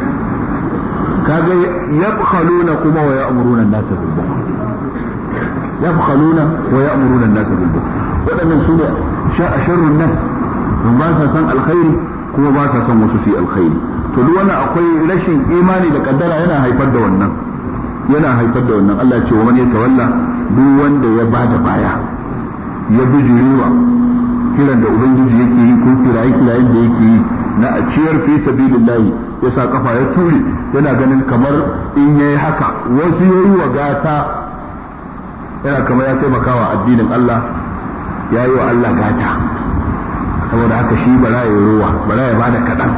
kaga yabkhaluna kuma wa ya'muruna an-nasa bil bukhl yabkhaluna wa ya'muruna an-nasa bil bukhl wadannan su ne sharrun nas don ba sa san alkhairi kuma ba sa san wasu fi alkhairi to duk wannan akwai rashin imani da kaddara yana haifar da wannan yana haifar da wannan Allah ce wa man yatawalla duk wanda ya bada baya ya bijirewa kiran da ubangiji yake yi ko kiraye kirayen da yake yi na a ciyar fi sabilillahi ya sa kafa ya ture yana ganin kamar in yayi haka wasu yayi wa gata yana kamar ya taimakawa addinin Allah ya yi wa Allah gata saboda haka shi bara ya ruwa bara ya bada kaɗan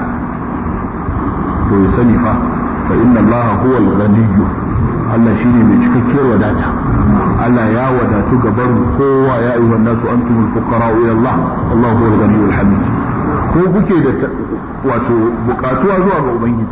to ya sani fa fa inna Allah huwa al-ghaniyyu Allah shine mai cikakkiyar wadata Allah ya wadatu gaban kowa ya ayyuhan nasu antumul fuqara ila Allah Allah huwa al-ghaniyyul hamid ko kuke da wato bukatuwa zuwa ga ubangiji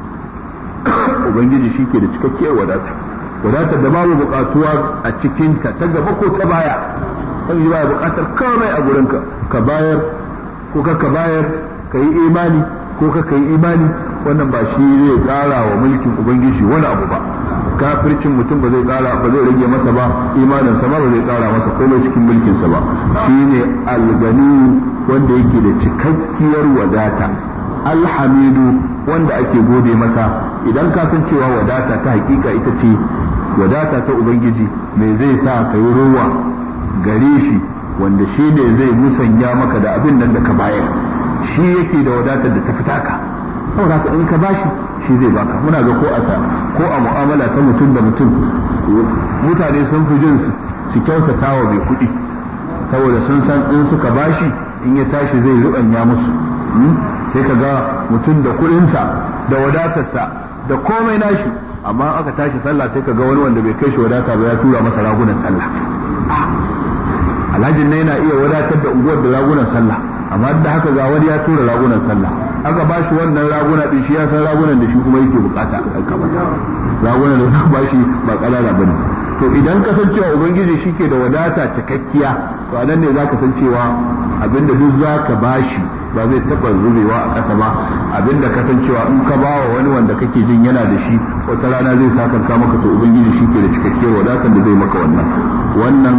ubangiji shi ke da cikakkiyar wadata wadatar da babu bukatuwa a cikinta ta gaba ko ta baya ubangiji baya bukatar komai a gurinka ka bayar ko ka ka bayar ka yi imani ko ka ka yi imani wannan ba shi zai kara wa mulkin ubangiji wani abu ba kafircin mutum ba zai kara ba zai rage masa ba imaninsa ma ba zai kara masa komai cikin mulkinsa ba shine algani wanda yake da cikakkiyar wadata alhamidu wanda ake gode masa idan ka san cewa wadata ta hakika ita ce wadata ta ubangiji me zai sa ka yi rowa gare shi wanda shi ne zai musanya maka da abin nan da ka bayar shi yake da wadatar da ta fita ka saboda haka in ka bashi shi zai baka muna ga ko a ko a mu'amala ta mutum da mutum mutane sun fi jin su kyautata wa mai kuɗi saboda sun san in suka bashi in ya tashi zai ruɓanya musu sai ka ga mutum da kuɗinsa da wadatarsa da komai nashi amma aka tashi sallah sai ka ga wani wanda bai kai shi wadata ba ya tura masa ragunan sallah alhajin na yana iya wadatar da unguwar da ragunan sallah amma da haka ga wani ya tura ragunan sallah aka ba shi wannan raguna din shi ya san ragunan da shi kuma yake bukata a kamata ragunan da za ba shi ba kalala bane to idan ka san cewa ubangiji shi ke da wadata cikakkiya to a nan ne za ka san cewa abinda duk za ka bashi ba zai taɓa zubewa a ƙasa ba abinda ka san cewa in ka ba wa wani wanda kake jin yana da shi wata rana zai sakanka maka to ubangiji shi ke da cikakkiyar wadatar da zai maka wannan wannan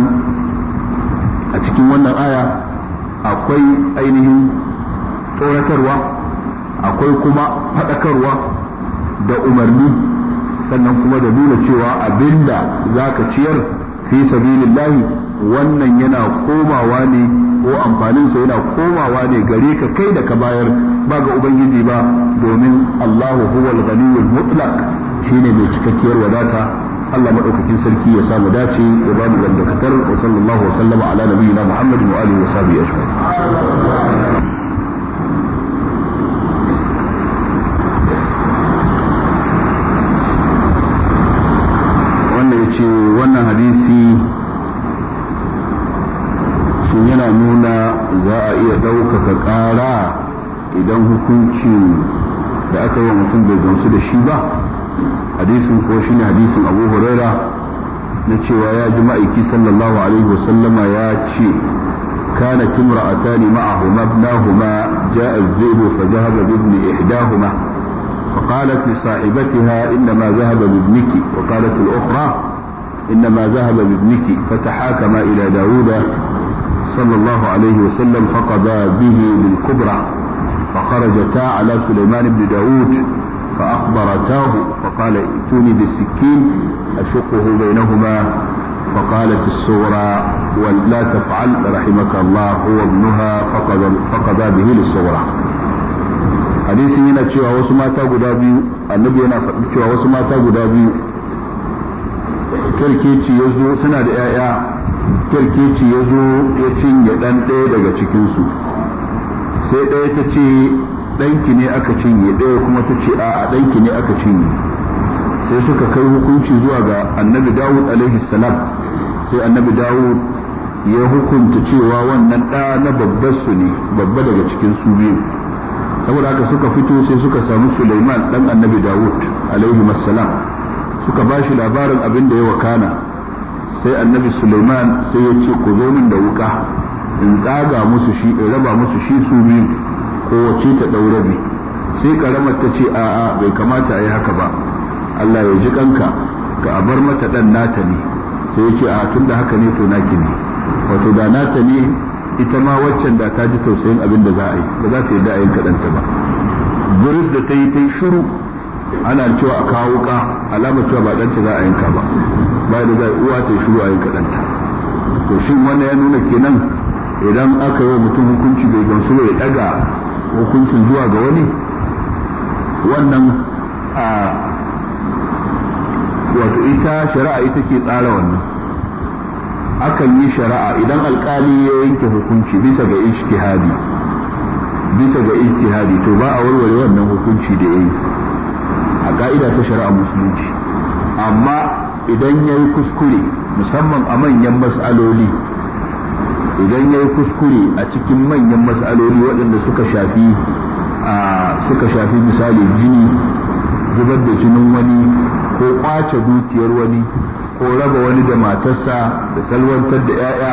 a cikin wannan aya akwai ainihin tsoratarwa akwai kuma faɗakarwa da umarni sannan kuma da nuna cewa abinda za ka ciyar fi sabilillahi wannan yana komawa ne ko amfaninsa yana komawa ne gare ka kai da ka bayar ba ga ubangiji ba domin Allahu huwal ghaniyyul mutlaq shine mai cikakkiyar wadata Allah madaukakin sarki ya samu dace ya ba mu dangantakar wa sallallahu wa sallama ala nabiyyina Muhammadin wa alihi wa sahbihi ajma'in idan hukuncin da aka yi mutum bai gamsu da shi ba hadisin ko shine hadisin abu huraira na cewa ya ji ma'aiki sallallahu alaihi wasallama ya ce كانت امرأتان معهما ابناهما جاء الذئب فذهب بابن إحداهما فقالت لصاحبتها إنما ذهب بابنك وقالت الأخرى إنما ذهب بابنك فتحاكما إلى داود صلى الله عليه وسلم فقضى به بالكبرى فخرجتا على سليمان بن داود فأخبرتاه فقال ائتوني بالسكين أشقه بينهما فقالت الصغرى ولا تفعل رحمك الله هو ابنها فقضى, فقضى به للصغرى hadisin yana cewa wasu mata guda biyu annabi yana faɗi cewa wasu mata guda biyu kirkeci ya zo suna da 'ya'ya kirkeci ya zo ya cinye ɗan ɗaya daga cikinsu sai ɗaya ta ce ɗanki ne aka cinye ɗaya kuma ta ce a'a ɗanki ne aka cinye sai suka kai hukunci zuwa ga annabi dawud alaihi salam sai annabi dawud ya hukunta cewa wannan ɗa na babbar su ne babba daga cikin su biyu saboda haka suka fito sai suka samu suleiman ɗan annabi dawud alaihi salam suka ba shi labarin abin da ya wakana sai annabi suleiman sai ya ce ku zo min da wuka in tsaga musu shi in raba musu shi su biyu kowace ta ɗaurabi sai karamar ta ce a'a bai kamata a yi haka ba Allah ya ji kanka ka a bar mata dan nata ne sai ya ce a tun da haka ne to naki ne wato da nata ne ita ma waccan da ta ji tausayin abin da za a yi ba za ta yi da ayin kaɗanta ba buris da ta yi ta yi shiru ana cewa a kawo ka alamar cewa ba ɗanta za a yanka ba ba da za a uwa ta yi shiru a yin kaɗanta to shin wannan ya nuna kenan idan aka yi wa mutum hukunci bai gamsu ya ɗaga hukuncin zuwa ga wani wannan a wato ita shari'a ita ke tsara wannan akan yi shari'a idan alkali ya yanke hukunci bisa ga ijtihadi bisa ga ijtihadi to ba a warware wannan hukunci da yayi a ka'ida ta shari'a musulunci amma idan ya yi kuskure musamman a manyan mas'aloli idan ya yi kuskure a cikin manyan mas'aloli waɗanda suka shafi suka shafi misali jini zubar da jinin wani ko kwace dukiyar wani ko raba wani da matarsa da salwantar da 'ya'ya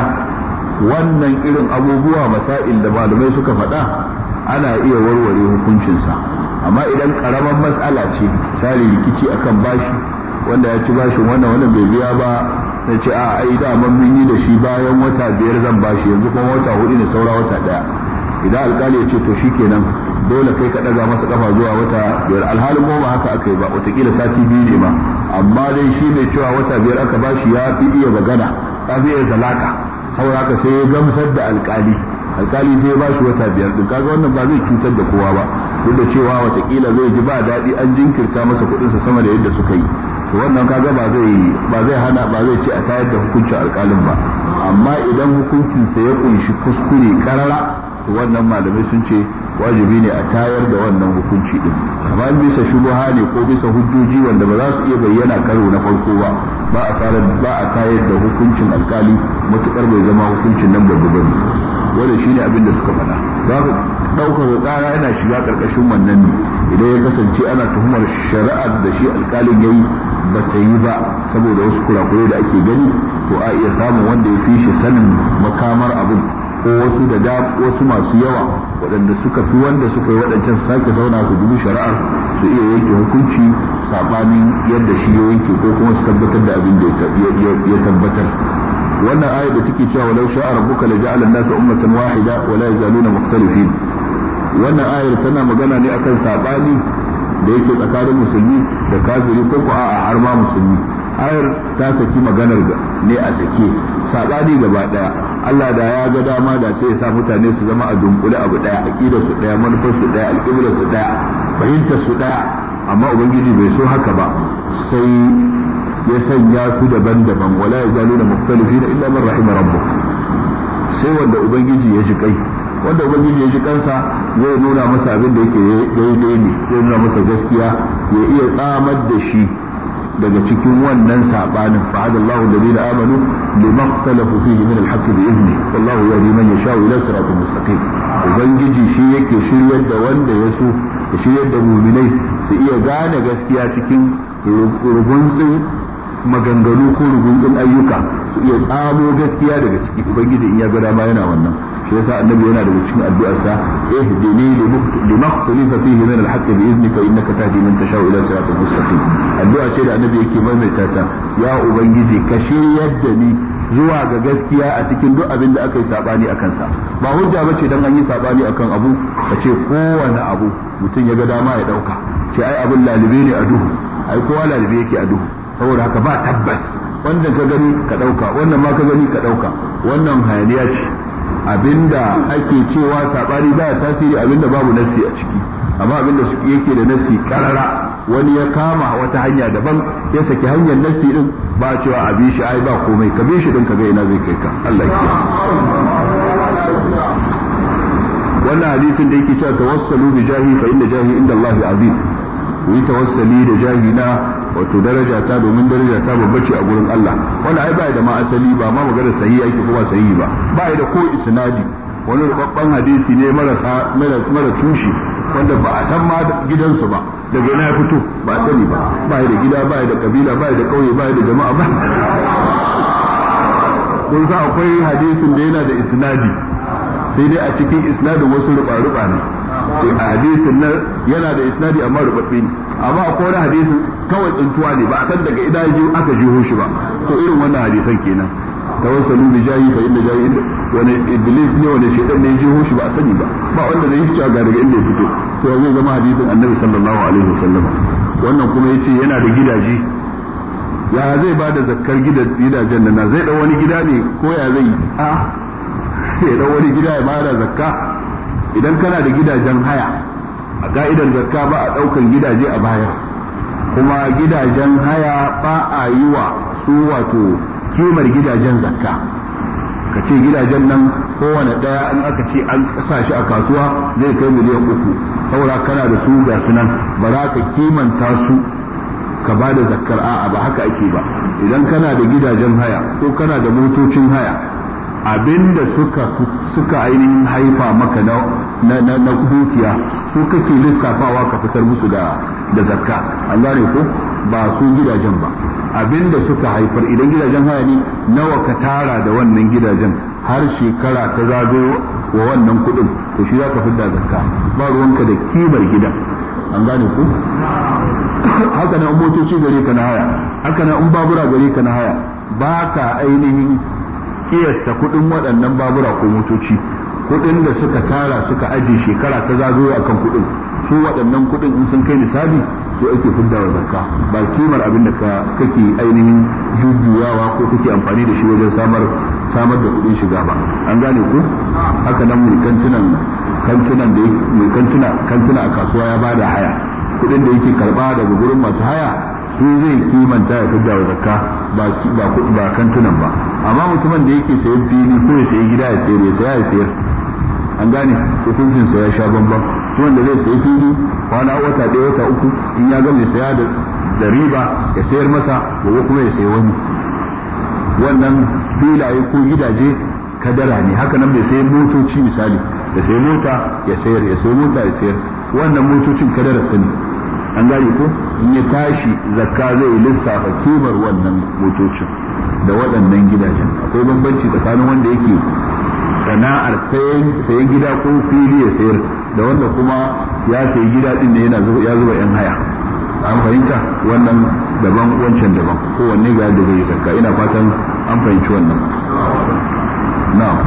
wannan irin abubuwa masail da malamai suka faɗa ana iya warware hukuncinsa amma idan ƙaramin matsala ce misali rikici akan bashi wanda ya ci bashin wannan wannan bai biya ba na ce a ai da mun yi da shi bayan wata biyar zan bashi yanzu kuma wata hudu ne saura wata daya idan alkali ya ce to shikenan dole kai ka daga masa kafa zuwa wata biyar alhalin ko ba haka aka yi ba watakila sati biyu ne ma amma dai shi mai cewa wata biyar aka bashi ya fi iya magana ya fi iya zalaka saboda haka sai ya gamsar da alkali alkali sai ya bashi wata biyar din kaga wannan ba zai cutar da kowa ba duk da cewa watakila zai ji ba daɗi an jinkirta masa kuɗinsa sama da yadda suka yi to wannan kaga ba zai ba zai hana ba zai ce a tayar da hukuncin alkalin ba amma idan hukuncinsa ya kunshi kuskure karara to wannan malamai sun ce wajibi ne a tayar da wannan hukunci din amma bisa shubuha ne ko bisa hujjoji wanda ba za su iya bayyana karo na farko ba ba a fara ba a tayar da hukuncin alkali matukar bai zama hukuncin nan babba bane wanda shine abin da suka faɗa za ku ɗaukar ƙara yana shiga ƙarƙashin wannan ne idan ya kasance ana tuhumar shari'ar da shi alkalin yayi ba ta yi ba saboda wasu kurakurai da ake gani to a iya samun wanda ya fi shi sanin makamar abin ko wasu da da wasu masu yawa waɗanda suka fi wanda suka yi waɗancan sake zauna su dubi shari'ar su iya yanke hukunci saɓanin yadda shi ya yanke ko kuma su tabbatar da abin da ya tabbatar wannan ayar da take cewa walau sha'a rabbuka la ja'ala an-nasa ummatan wahida wa la yazaluna mukhtalifin wannan ayar tana magana ne akan saɓani da yake tsakanin musulmi da kafiri ko ko a'a har ma musulmi ayar ta saki maganar ne a sake saɓani gaba ɗaya Allah da ya ga dama da sai ya sa mutane su zama a dunkule abu daya aqidar su daya manufar su daya alƙiblar su daya fahimtar su daya amma ubangiji bai so haka ba sai ya sanya su daban-daban wala yazaluna mukhtalifina illa man rahima rabbuk sai wanda ubangiji ya ji kai wanda ubangiji ya ji kansa zai nuna masa abin da yake daidai ne zai nuna masa gaskiya ya iya tsamar da shi daga cikin wannan sabanin fa'adallahu alladhina amanu lima ikhtalafu fihi min al-haqq bi izni wallahu yahdi man yasha'u ila siratin mustaqim ubangiji shi yake shiryar da wanda ya so ya shiryar da mu'minai su iya gane gaskiya cikin rugunzin maganganu ko rugunzin ayyuka su iya tsamo gaskiya daga ciki ubangiji in ya ga dama yana wannan shi yasa annabi yana daga cikin addu'arsa ihdini lima ikhtalafa fihi min al-haqq bi iznika innaka tahdi man tashau ila siratin mustaqim addu'a ce da annabi yake maimaita ta ya ubangiji ka shiryar da ni zuwa ga gaskiya a cikin duk abin da aka yi sabani a kansa ba hujja bace dan an yi sabani akan abu ka ce kowane abu mutum ya ga dama ya dauka ce ai abin lalibe ne a duhu ai kowa lalibe yake a duhu saboda haka ba tabbas wannan ka gani ka dauka wannan ma ka gani ka dauka wannan hayaniya ce abinda ake cewa sabani baya tasiri abinda babu nassi a ciki amma abinda su yake da nassi karara wani ya kama wata hanya daban ya saki hanyar nassi din ba cewa a bi shi ai ba komai ka bi shi din ka ga ina zai kai ka Allah ya wannan hadisin da yake cewa tawassalu bi jahi fa inna jahi inda Allah azim yi tawassali da jahi na wato daraja ta domin daraja ta babba ce a gurin Allah wanda ai bai da ma asali ba ma magana sahihi yake kuma sahihi ba bai da ko isnadi wani rubabban hadisi ne mara mara tushi wanda ba a san ma gidansu ba daga ina ya fito ba a sani ba bai da gida bai da kabila bai da kauye bai da jama'a ba kun sa akwai hadisin da yana da isnadi sai dai a cikin isnadin wasu ruba-ruba ne sai a hadisin nan yana da isnadi amma rubabbe ne amma akwai wani hadisin kawai tsintuwa ne ba a san daga ina ji aka jiho shi ba to irin wannan hadisan kenan tawassalu bi jahi fa inna jahi wani iblis ne wani shaytan ne jiho shi ba a sani ba ba wanda zai yi ga daga inda ya fito to zai zama hadisin annabi sallallahu alaihi wasallam wannan kuma yace yana da gidaje ya zai ba da zakkar gidajen nan zai dau wani gida ne ko ya zai a ya dau wani gida ya bada zakka idan kana da gidajen haya a ka'idar zakka ba a daukan gidaje a baya kuma gidajen haya ba a yi wa su wato kimar gidajen zakka ka ce gidajen nan kowane daya in aka ce an sa shi a kasuwa zai kai miliyan uku saboda kana da su ga su nan ba za ka kimanta su ka ba da zakkar a'a ba haka ake ba idan kana da gidajen haya ko kana da motocin haya abinda suka suka ainihin haifa maka na na na, na dukiya su kake lissafawa ka fitar musu da da zakka an gane ko ba su gidajen ba abinda suka haifar idan gidajen haya ne nawa ka tara da wannan gidajen har shekara ta zagayo wa wannan kuɗin to shi za ka fitar da zakka ba ruwanka da kimar gidan an gane ko haka nan motoci gare ka na haya haka nan in babura gare ka na haya ba ka ainihin kiyasta kuɗin waɗannan babura ko motoci kuɗin da suka tara suka aje shekara ta zagayo akan kuɗin su waɗannan kuɗin in sun kai nisabi su ake fidda wa zakka ba kimar abin da ka kake ainihin jujjuyawa ko kake amfani da shi wajen samar samar da kuɗin shiga ba an gane ku haka nan mai kantunan kantunan da mai kantuna kantuna a kasuwa ya bada haya kuɗin da yake karba daga gurin masu haya su zai kimanta ya fidda wa zakka ba ba ba kantunan ba amma mutumin da yake sayan fili ko ya sayi gida ya sayar ya saya ya sayar an gane hukuncin sa ya sha bambam mutumin da zai sayi fili kwana wata ɗaya wata uku in ya gama saya da riba ya sayar masa gobe kuma ya sayi wani wannan filaye ko gidaje kadara ne haka nan bai sayi motoci misali ya sayi mota ya sayar ya sayi mota ya sayar wannan motocin kadara su ne an gane ko in ya tashi zakka zai lissafa kimar wannan motocin da waɗannan gidajen akwai bambanci tsakanin wanda yake sana'ar sayan gida ko fili ya sayar da wanda kuma ya sayi gida din ne yana ya zuba yan haya an fahimta wannan daban wancan daban kowanne ga yadda zai zakka ina fatan an fahimci wannan na'am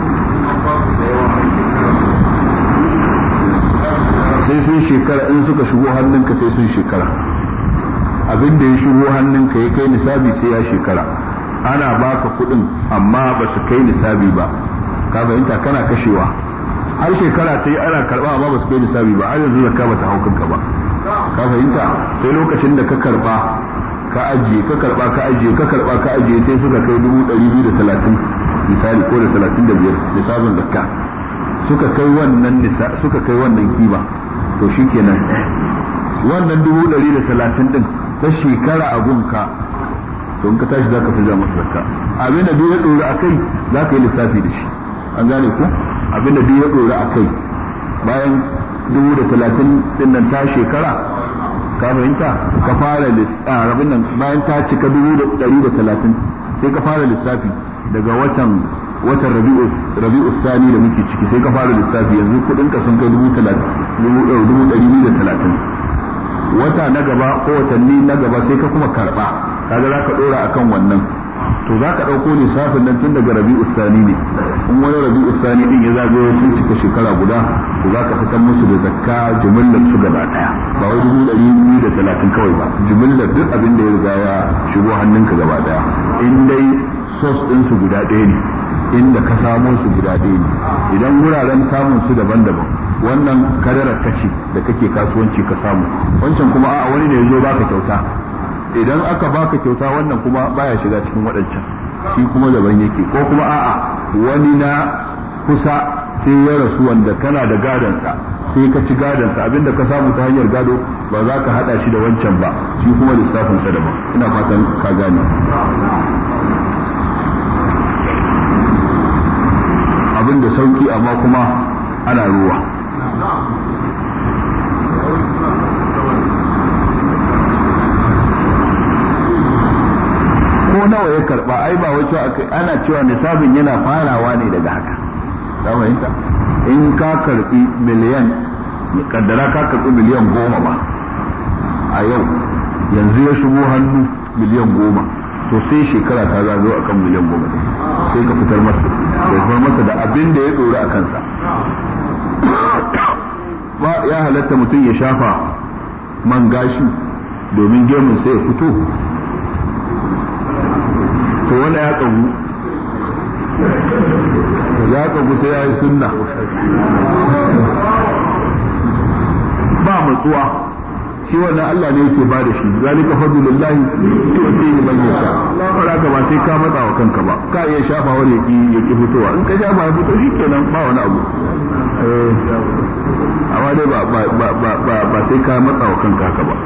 sai sun shekara in suka shigo hannunka sai sun shekara abin da ya shigo hannunka ya kai nisabi sai ya shekara ana baka kuɗin amma ba su kai nisabi ba ka fahimta kana kashewa har shekara ta yi ana karba amma ba su kai nisabi ba har yanzu zakka bata hau kanka ba ka fahimta sai lokacin da ka karba ka ajiye ka karba ka ajiye ka karba ka ajiye sai suka kai dubu ɗari biyu da talatin misali ko da talatin da biyar nisabin zakka suka kai wannan nisa suka kai wannan kima to shikenan wannan dubu ɗari da talatin din ta shekara a gunka to in ka tashi za ka fi masa zakka abin da duk ya ɗora a kai za ka yi lissafi da shi an gane ku abin da duk ya ɗora a kai bayan dubu da talatin din nan ta shekara ka fahimta ka fara rabin nan bayan ta cika dubu da ɗari da talatin sai ka fara lissafi daga watan watan rabi'u rabi'u sani da muke ciki sai ka fara lissafi yanzu kuɗin ka sun kai dubu talatin dubu ɗari biyu da talatin wata na gaba ko watanni na gaba sai ka kuma karɓa kaga za ka ɗora akan wannan to za ka ɗauko lissafin nan tun daga rabi'u sani ne in wani rabi'u sani din ya zagayo sun cika shekara guda to za ka fitar musu da zakka jimillar su gaba ɗaya ba wai dubu ɗari biyu da talatin kawai ba jimillar duk abin da ya riga ya shigo hannunka gaba ɗaya in dai sos ɗinsu guda ɗaya ne inda ka samo su guda ɗaya ne idan wuraren samun su daban-daban wannan kadarar kashi da kake kasuwanci ka samu wancan kuma a wani ne ya zo baka kyauta idan aka baka kyauta wannan kuma baya shiga cikin waɗancan shi kuma daban yake ko kuma a'a wani na kusa sai ya rasu wanda kana da gadonsa sai ka ci gadonsa abinda ka samu ta hanyar gado ba za ka hada shi da wancan ba shi kuma lissafin sa daban ina fatan ka gane abin da sauki amma kuma ana ruwa ko nawa ya karba ai ba wace ana cewa nisabin yana farawa ne daga haka ka fahimta in ka karbi miliyan kaddara ka karbi miliyan goma ba a yau yanzu ya shigo hannu miliyan goma to sai shekara ta zazo akan miliyan goma sai ka fitar masa ya fitar masa da abin da ya tsoro a kansa ba ya halatta mutum ya shafa man gashi domin gemun sai ya fito to wanda ya kagu ya kagu sai ya yi sunna ba matsuwa shi wannan Allah ne yake ba da shi zalika fadlullahi tu'tihi man yasha ba ka ba sai ka matsa wa kanka ba ka iya shafa wani yaki yaki fitowa in ka shafa ya fito shikenan ba wani abu amma dai ba ba ba ba sai ka matsa wa kanka haka ba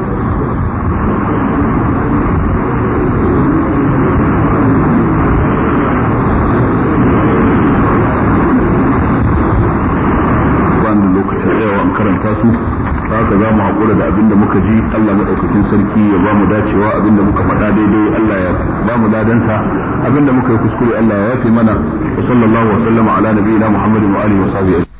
karanta su haka za mu haƙura da abin da muka ji Allah maɗaukakin sarki ya ba mu dacewa abin da muka faɗa daidai Allah ya ba mu ladansa abin da muka yi kuskure Allah ya yafe mana wa sallallahu wa sallama ala nabiyina Muhammadin wa alihi wa sahbihi